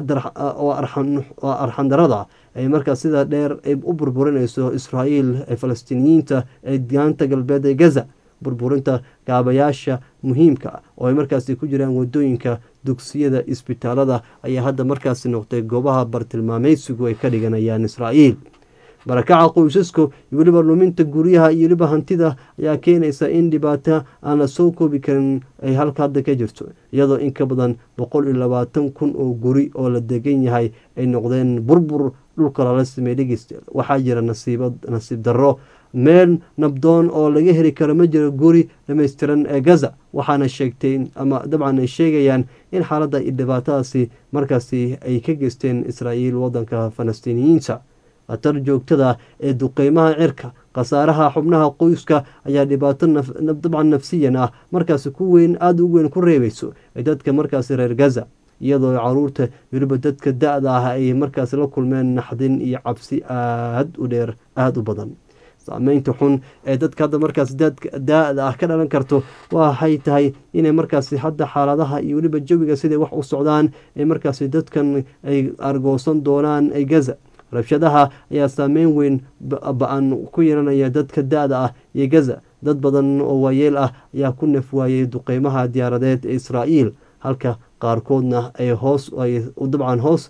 arxandarada ay markaas sida dheer ay u burburinayso israa'iil ee falastiiniyiinta ee gaanta galbeed ee gaza burburinta gaabayaasha muhiimka ah oo ay markaasi ku jiraan wadooyinka dugsiyada isbitaalada ayaa hadda markaasi noqday goobaha bartilmaameysigu ay ka dhiganayaan israa'iil barakaca qoysaska iyo weliba luminta guryaha iyo weliba hantida ayaa keenaysa in dhibaato aan la soo koobi karin ay halka hadda ka jirto iyadoo in ka badan boqol iyo labaatan kun oo guri oo la degan yahay ay noqdeen burbur dhulka lala sameey dhegeystayaal waxaa jira nasiibad nasiib darro meel nabdoon oo laga heli karo ma jiro guri dhamaystiran ee gaza waxaana sheegtay ama dabcan ay sheegayaan in xaaladda iyo dhibaatadaasi markaasi ay ka geysteen israa'iil waddanka falastiiniyiinta khatar joogtada ee duqeymaha cirka khasaaraha xubnaha qoyska ayaa dhibaato dabcan nafsiyan ah markaasi ku weyn aada u weyn ku reebayso ee dadka markaasi reer gaza iyadoo caruurta weliba dadka da-da ah ay markaasi la kulmeen naxdin iyo cabsi aada u dheer aada u badan saameynta xun ee dadka hadda markaas da-da ah ka dhalan karto waxay tahay inay markaasi hadda xaaladaha iyo weliba jawiga siday wax u socdaan ee markaasi dadkan ay argoosan doonaan ay gaza rabshadaha ayaa saameyn weyn ba-an ku yeelanaya dadka da-da ah iyo gaza dad badan oo waayeel ah ayaa ku naf waayey duqeymaha diyaaradeed ee israa'iil halka qaarkoodna ay hoos ay dabcan hoos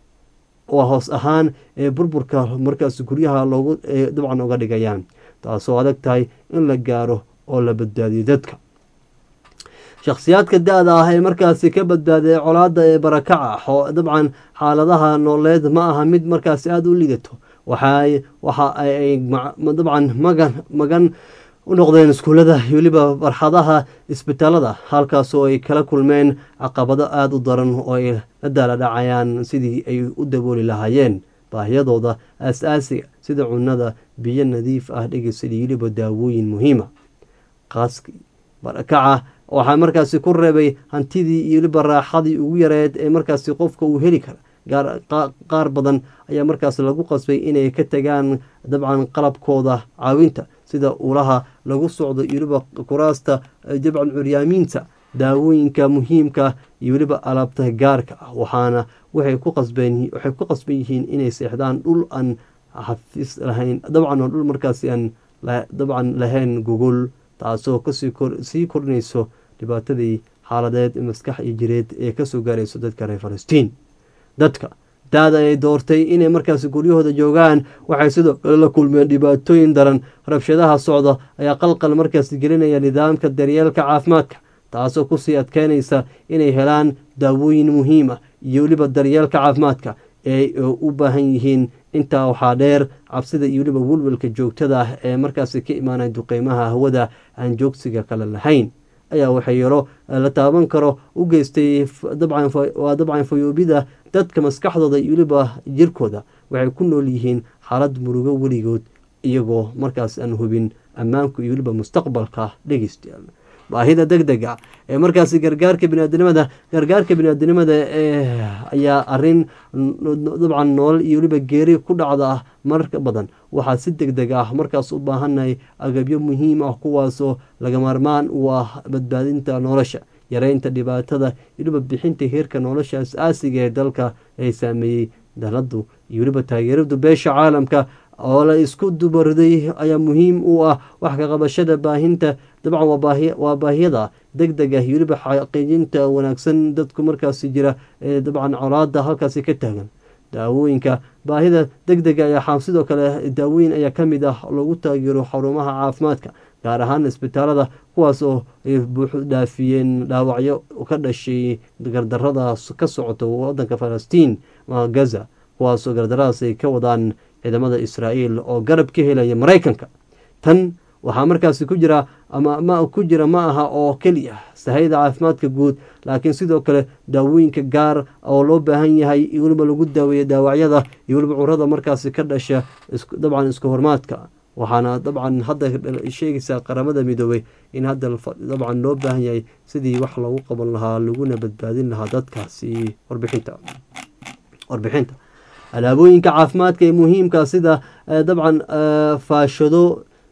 waa hoos ahaan ee burburka markaas guryaha loogu dabcan uga dhigayaan taasoo adag tahay in la gaaro oo la badbaadiyo dadka shakhsiyaadka da-da ah ee markaasi ka badbaaday colaada ee barakaca dabcan xaaladaha nooleed ma aha mid markaasi aada u lidato waxa waxa ay dabcan magan magan u noqdeen iskuullada weliba barxadaha isbitaalada halkaasoo ay kala kulmeen caqabado aada u daran oo ay la daala dhacayaan sidii ay u dabooli lahaayeen baahiyadooda aas-aasiga sida cunnada biyo nadiif ah dhegeysadii weliba daawooyin muhiima qaaskii barakaca waxaa markaasi ku reebay hantidii iyo weliba raaxadii ugu yareed ee markaasi qofka uu heli kara qaar badan ayaa markaas lagu qasbay inay ka tagaan dabcan qalabkooda caawinta sida ulaha lagu socdo iyo weliba kuraasta dabcan curyaamiinta daawooyinka muhiimka iyo weliba alaabta gaarka ah waxaana waxay ku qasbeen waxay ku qasban yihiin inay seexdaan dhul aan xafiis lahayn dabcan oo dhul markaasi aan dabcan lahayn gogol taasoo kasii sii kordhinayso dhibaatadii xaaladeed maskax iyo jireed ee kasoo gaarayso dadka reer falastiin dadka da-da ay doortay inay markaasi guryahooda joogaan waxay sidoo kale la kulmeen dhibaatooyin daran rabshadaha socda ayaa qalqal markaasi gelinaya nidaamka daryeelka caafimaadka taasoo kusii adkeynaysa inay helaan daawooyin muhiima iyo weliba daryeelka caafimaadka ee u baahan yihiin intaa waxaa dheer cabsida iyo weliba welwelka joogtada ah ee markaasi ka imaanaya duqeymaha hawada aan joogsiga kale lahayn ayaa waxyeelo la taaban karo u geystay waa dabcan fayoobida dadka maskaxdooda iyo weliba jirkooda waxay ku nool yihiin xaalad murugo weligood iyagoo markaas aan hubin ammaanku iyo weliba mustaqbalka dhegeystayaal baahida deg dega ee markaasi gargaarka biniaadinimada gargaarka biniaadinimada ayaa arin dabcan nool iyo weliba geeri ku dhacda ah marka badan waxaa si deg deg ah markaas u baahannahay agabyo muhiim ah kuwaasoo laga maarmaan u ah badbaadinta nolosha yareynta dhibaatada iyo weliba bixinta heerka nolosha as-aasiga ee dalka ay saameeyey daladu iyo weliba taageeradu beesha caalamka oo la isku dubariday ayaa muhiim u ah wax ka qabashada baahinta dabcan waa baahiyada deg deg ah iyo weliba xaqiijinta wanaagsan dadku markaasi jira ee dabcan colaada halkaasi ka taagan daawooyinka baahida deg dega ayaa sidoo kale daawooyin ayaa ka mid ah lagu taageero xarumaha caafimaadka gaar ahaan isbitaalada kuwaas oo ay buuxu dhaafiyeen dhaawacyo ka dhashay gardarada ka socota wadanka falastiin gaza kuwaasoo gardaradaas ay ka wadaan ciidamada israa'iil oo garab ka helaya maraykanka tan waxaa markaasi ku jira ama ma ku jira ma aha oo keliya sahayda caafimaadka guud laakiin sidoo kale daawooyinka gaar oo loo baahan yahay iyo weliba lagu daaweeya daawacyada iyo weliba curada markaasi ka dhasha dabcan isku hormaadka waxaana dabcan hadda sheegaysaa qaramada midoobay in hadda dabcan loo baahan yahay sidii wax lagu qaban lahaa laguna badbaadin lahaa dadkaasi warbixinta warbixinta alaabooyinka caafimaadka ee muhiimka sida dabcan faashado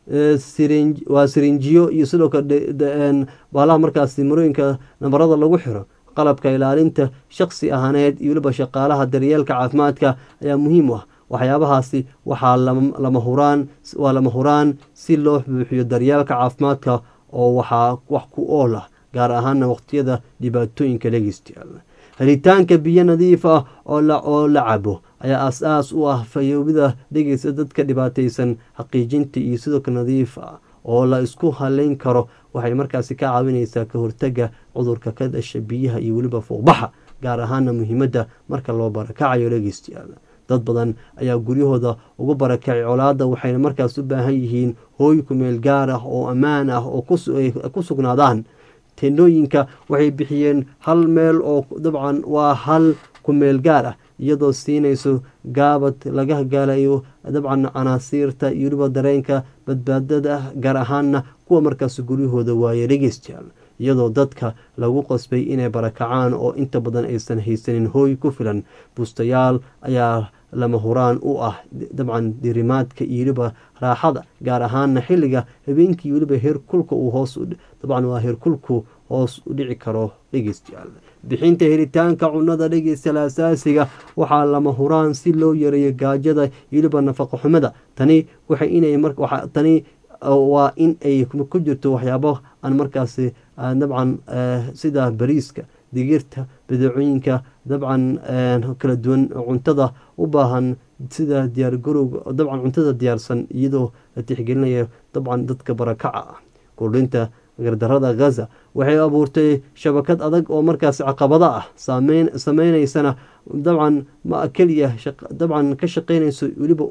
waa sirinjiyo iyo sidoo kale baalaha markaasi marooyinka nabarada lagu xiro qalabka ilaalinta shaqsi ahaaneed iyo weliba shaqaalaha daryeelka caafimaadka ayaa muhiim u ah waxyaabahaasi waxaa lama huraan waa lama huraan si loo buuxiyo daryeelka caafimaadka oo waxaa wax ku ool ah gaar ahaana waqtiyada dhibaatooyinka dhegeystayaal helitaanka biyo nadiif ah oo la cabo ayaa as-aas u ah fayoobida dhegeysta dadka dhibaataysan xaqiijinta iyo sidoo kale nadiif ah oo la isku haleyn karo waxay markaasi ka caawineysaa ka hortaga cudurka ka dhasha biyaha iyo weliba fuuqbaxa gaar ahaana muhiimadda marka loo barakacayo dhegeystayaal dad badan ayaa guryahooda ugu barakacay colaada waxayna markaas u baahan yihiin hooy kumeel gaar ah oo ammaan ah oo ku sugnaadaan tendhooyinka waxay bixiyeen hal meel oo dabcan waa hal kumeel gaar ah iyadoo siinayso gaabad laga gaalayo dabcan canaasiirta iyo weliba dareenka badbaadada gaar ahaana kuwa markaas guryahooda waaye dhegeystayaal iyadoo dadka lagu qasbay inay barakacaan oo inta badan aysan haysanin hooy ku filan buustayaal ayaa lama huraan u ah dabcan dirimaadka iyo weliba raaxada gaar ahaana xilliga habeenkii weliba heerkulka uu hoos dabcan waa heerkulku hoos u dhici karo dhegeystayaal bixinta helitaanka cunada dhegeystayaal asaasiga waxaa lama huraan si loo yareeyo gaajada iyo weliba nafaqo xumada tani waxay inay tani waa in ay ku jirto waxyaabo aan markaasi dabcan sida bariiska digirta badeecooyinka dabcan kala duwan cuntada u baahan sida diyaargarowga dabcan cuntada diyaarsan iyadoo la tixgelinaya dabcan dadka barakaca ah kordhinta gardarada ghaza waxay abuurtay shabakad adag oo markaas caqabada ah sameyneysana dabcan ma keliya dabcan ka shaqeynayso weliba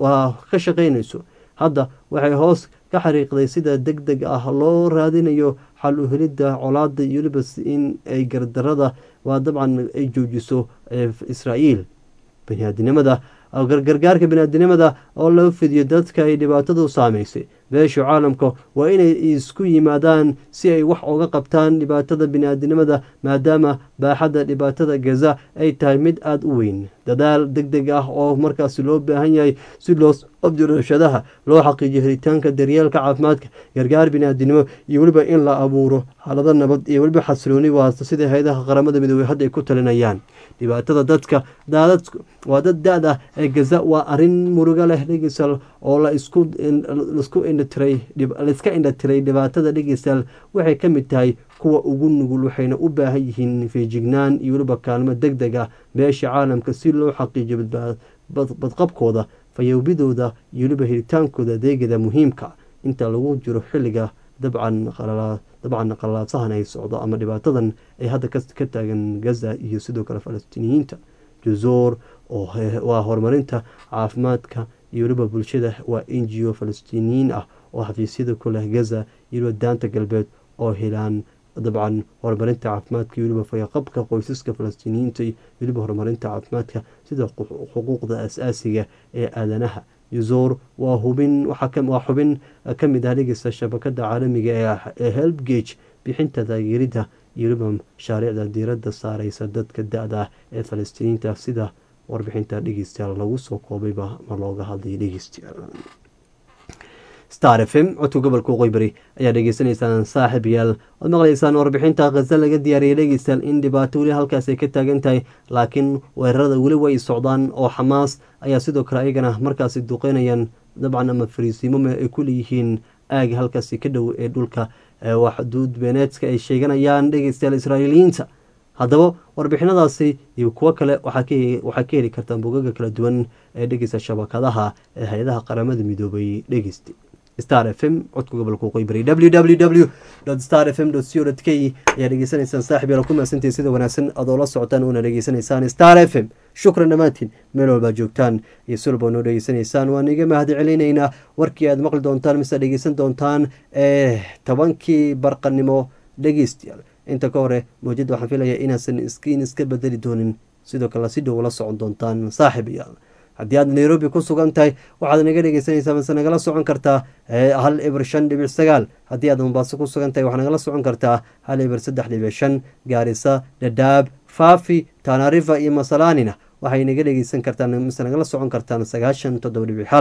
ka shaqeynayso hadda waxay hoos ka xariiqday sida deg deg ah loo raadinayo xal u helidda colaada iyo weliba in ay gardarada waa dabcan ay joojiso israa'iil baniaadinimada gargaarka baniaadinimada oo loo fidiyo dadka ay dhibaatadu saameysay beesha caalamka waa inay isku yimaadaan si ay wax uga qabtaan dhibaatada biniaadinimada maadaama baaxadda dhibaatada gaza ay tahay mid aada u weyn dadaal deg deg ah oo markaasi loo baahan yahay si loo abdirashadaha loo xaqiijiyo helitaanka daryeelka caafimaadka gargaar biniaadinimo iyo weliba in la abuuro xaalado nabad iyo weliba xasilooni waasta sida hay-adaha qaramada midoobey hadda ay ku talinayaan dhibaatada dadka daadadku waa dad da-d ah ee gaza waa arrin murugo leh dhegeysal oo la isku isku indhatiray laiska indhatiray dhibaatada dhegeysal waxay ka mid tahay kuwa ugu nugul waxayna u baahan yihiin feejignaan iyo weliba kaalmo deg deg ah beesha caalamka si loo xaqiijiyo badqabkooda fayoobidooda iyo weliba helitaankooda adeegada muhiimka inta lagu jiro xilliga dabcan dabcan qalaasahan ay socdo ama dhibaatadan ay hadda ka taagan gaza iyo sidoo kale falastiiniyiinta jazoor oo waa horumarinta caafimaadka iyo weliba bulshada waa n g o falastiiniyiin ah oo xafiisyada ku leh gaza iyo weliba daanta galbeed oo helaan dabcan horumarinta caafimaadka iyo weliba fayaqabka qoysaska falastiiniyiinta iyo weliba horumarinta caafimaadka sida xuquuqda as-aasiga ee aadanaha yuzoor waa hubin waa xubin ka mid ah dhegeysta shabakada caalamiga ee helbgage bixinta taageerida iyo weliba mashaariicda diiradda saareysa dadka da-da ah ee falastiiniyiinta sida warbixinta dhegeystayaal lagu soo koobayba ma looga hadlay dhegeystayaal star f m codka gobolka qoybari ayaa dhegeysanaysaan saaxib yaal waad maqlaysaan warbixinta khaza laga diyaariyay dhegeystayaal in dhibaato weli halkaas ay ka taagan tahay laakiin weerarada weli way socdaan oo xamaas ayaa sidoo kale ayagana markaasi duqeynayaan dabcan ama fariisiimo ay ku leeyihiin aaga halkaasi ka dhow ee dhulka waa xuduud beeneedka ay sheeganayaan dhegeystayaal israa'iiliyiinta haddaba warbixinadaasi iyo kuwo kale waxaa ka heli kartaan bogaga kala duwan ee dhegeysta shabakadaha ee hay-adaha qaramada midoobay dhegeysta star f m codka gobolka qoybari w w w star f m co k ayaa dhegeysanaysaan saaxib yaala ku mahadsantahi sida wanaagsan adoo la socotaan uuna dhegeysanaysaan star f m shukran dhammaantiin meel walbaa joogtaan iyo si walba noo dhegeysanaysaan waan iga mahad celinaynaa warkii aad maqli doontaan mise dhegeysan doontaan ee tobankii barqanimo dhegeystayaal inta ka hore mawjadda waxaan filaya inaasan iskiin iska bedeli doonin sidoo kale si dhow la socon doontaan saaxib yaal haddii aad nairobi ku sugan tahay waxaad naga dhegeysanaysaa mase nagala socon kartaa hal ibir shan dhibic sagaal haddii aad mombaaso ku sugan tahay waxaad nagala socon kartaa hal ibir saddex dhibic shan gaarisa dhadhaab faafi tanarifa iyo masalanina waxay naga dhegeysan kartaan mise nagala socon kartaan sagaashan toddoba dhibic hal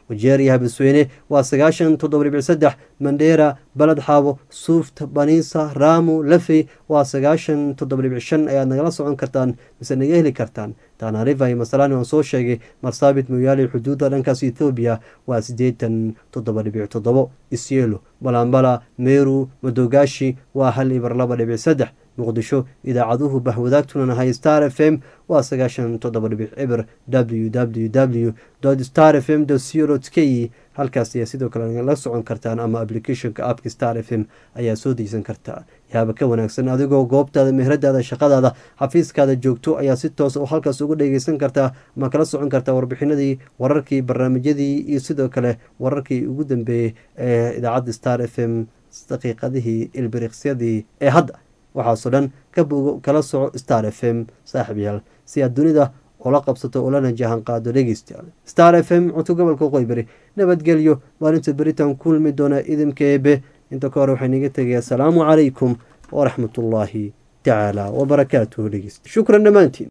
wajeeriya habasweyne waa sagaashan toddoba dhibic saddex mandheera baled xaabo suufta baniisa raamu lafey waa sagaashan toddoba dhibic shan ayaad nagala socon kartaan mise naga heli kartaan tanariva iyo masalani waan soo sheegay marsaabit mooyaale xuduudda dhankaas ethoobiya waa siddeetan toddoba dhibic toddobo isyelo balambala meru madogaashi waa hal ibar laba dhibic saddex muqdisho idaacaduhu bahwadaagtuna nahay star f m waa sagaashan toddoba dhibic cibir w w w star f m co k halkaas ayaa sidoo kale la socon kartaan ama applicationka appka star f m ayaa soo degsan kartaa yaaba ka wanaagsan adigoo goobtaada mehradaada shaqadaada xafiiskaada joogto ayaa si toos halkaas uga dhegeysan kartaa ama kala socon kartaa warbixinadii wararkii barnaamijyadii iyo sidoo kale wararkii ugu dambeeyey ee idaacadda star f m daqiiqadihii ilbiriqsyadii ee hadda waxaasoo dhan ka bogo kala soco star f m saaxib yaal si aad dunida ula qabsato ulana jahan qaado dhegeystayaal star f m cunto gobolka qoybari nabadgelyo maalinta beritan kulmi doona idinka eebe inta ka hore waxaa inaga tegaya asalaamu calaykum waraxmatullaahi tacaala wabarakaatuhu dhegeysta shukran dhammaantiin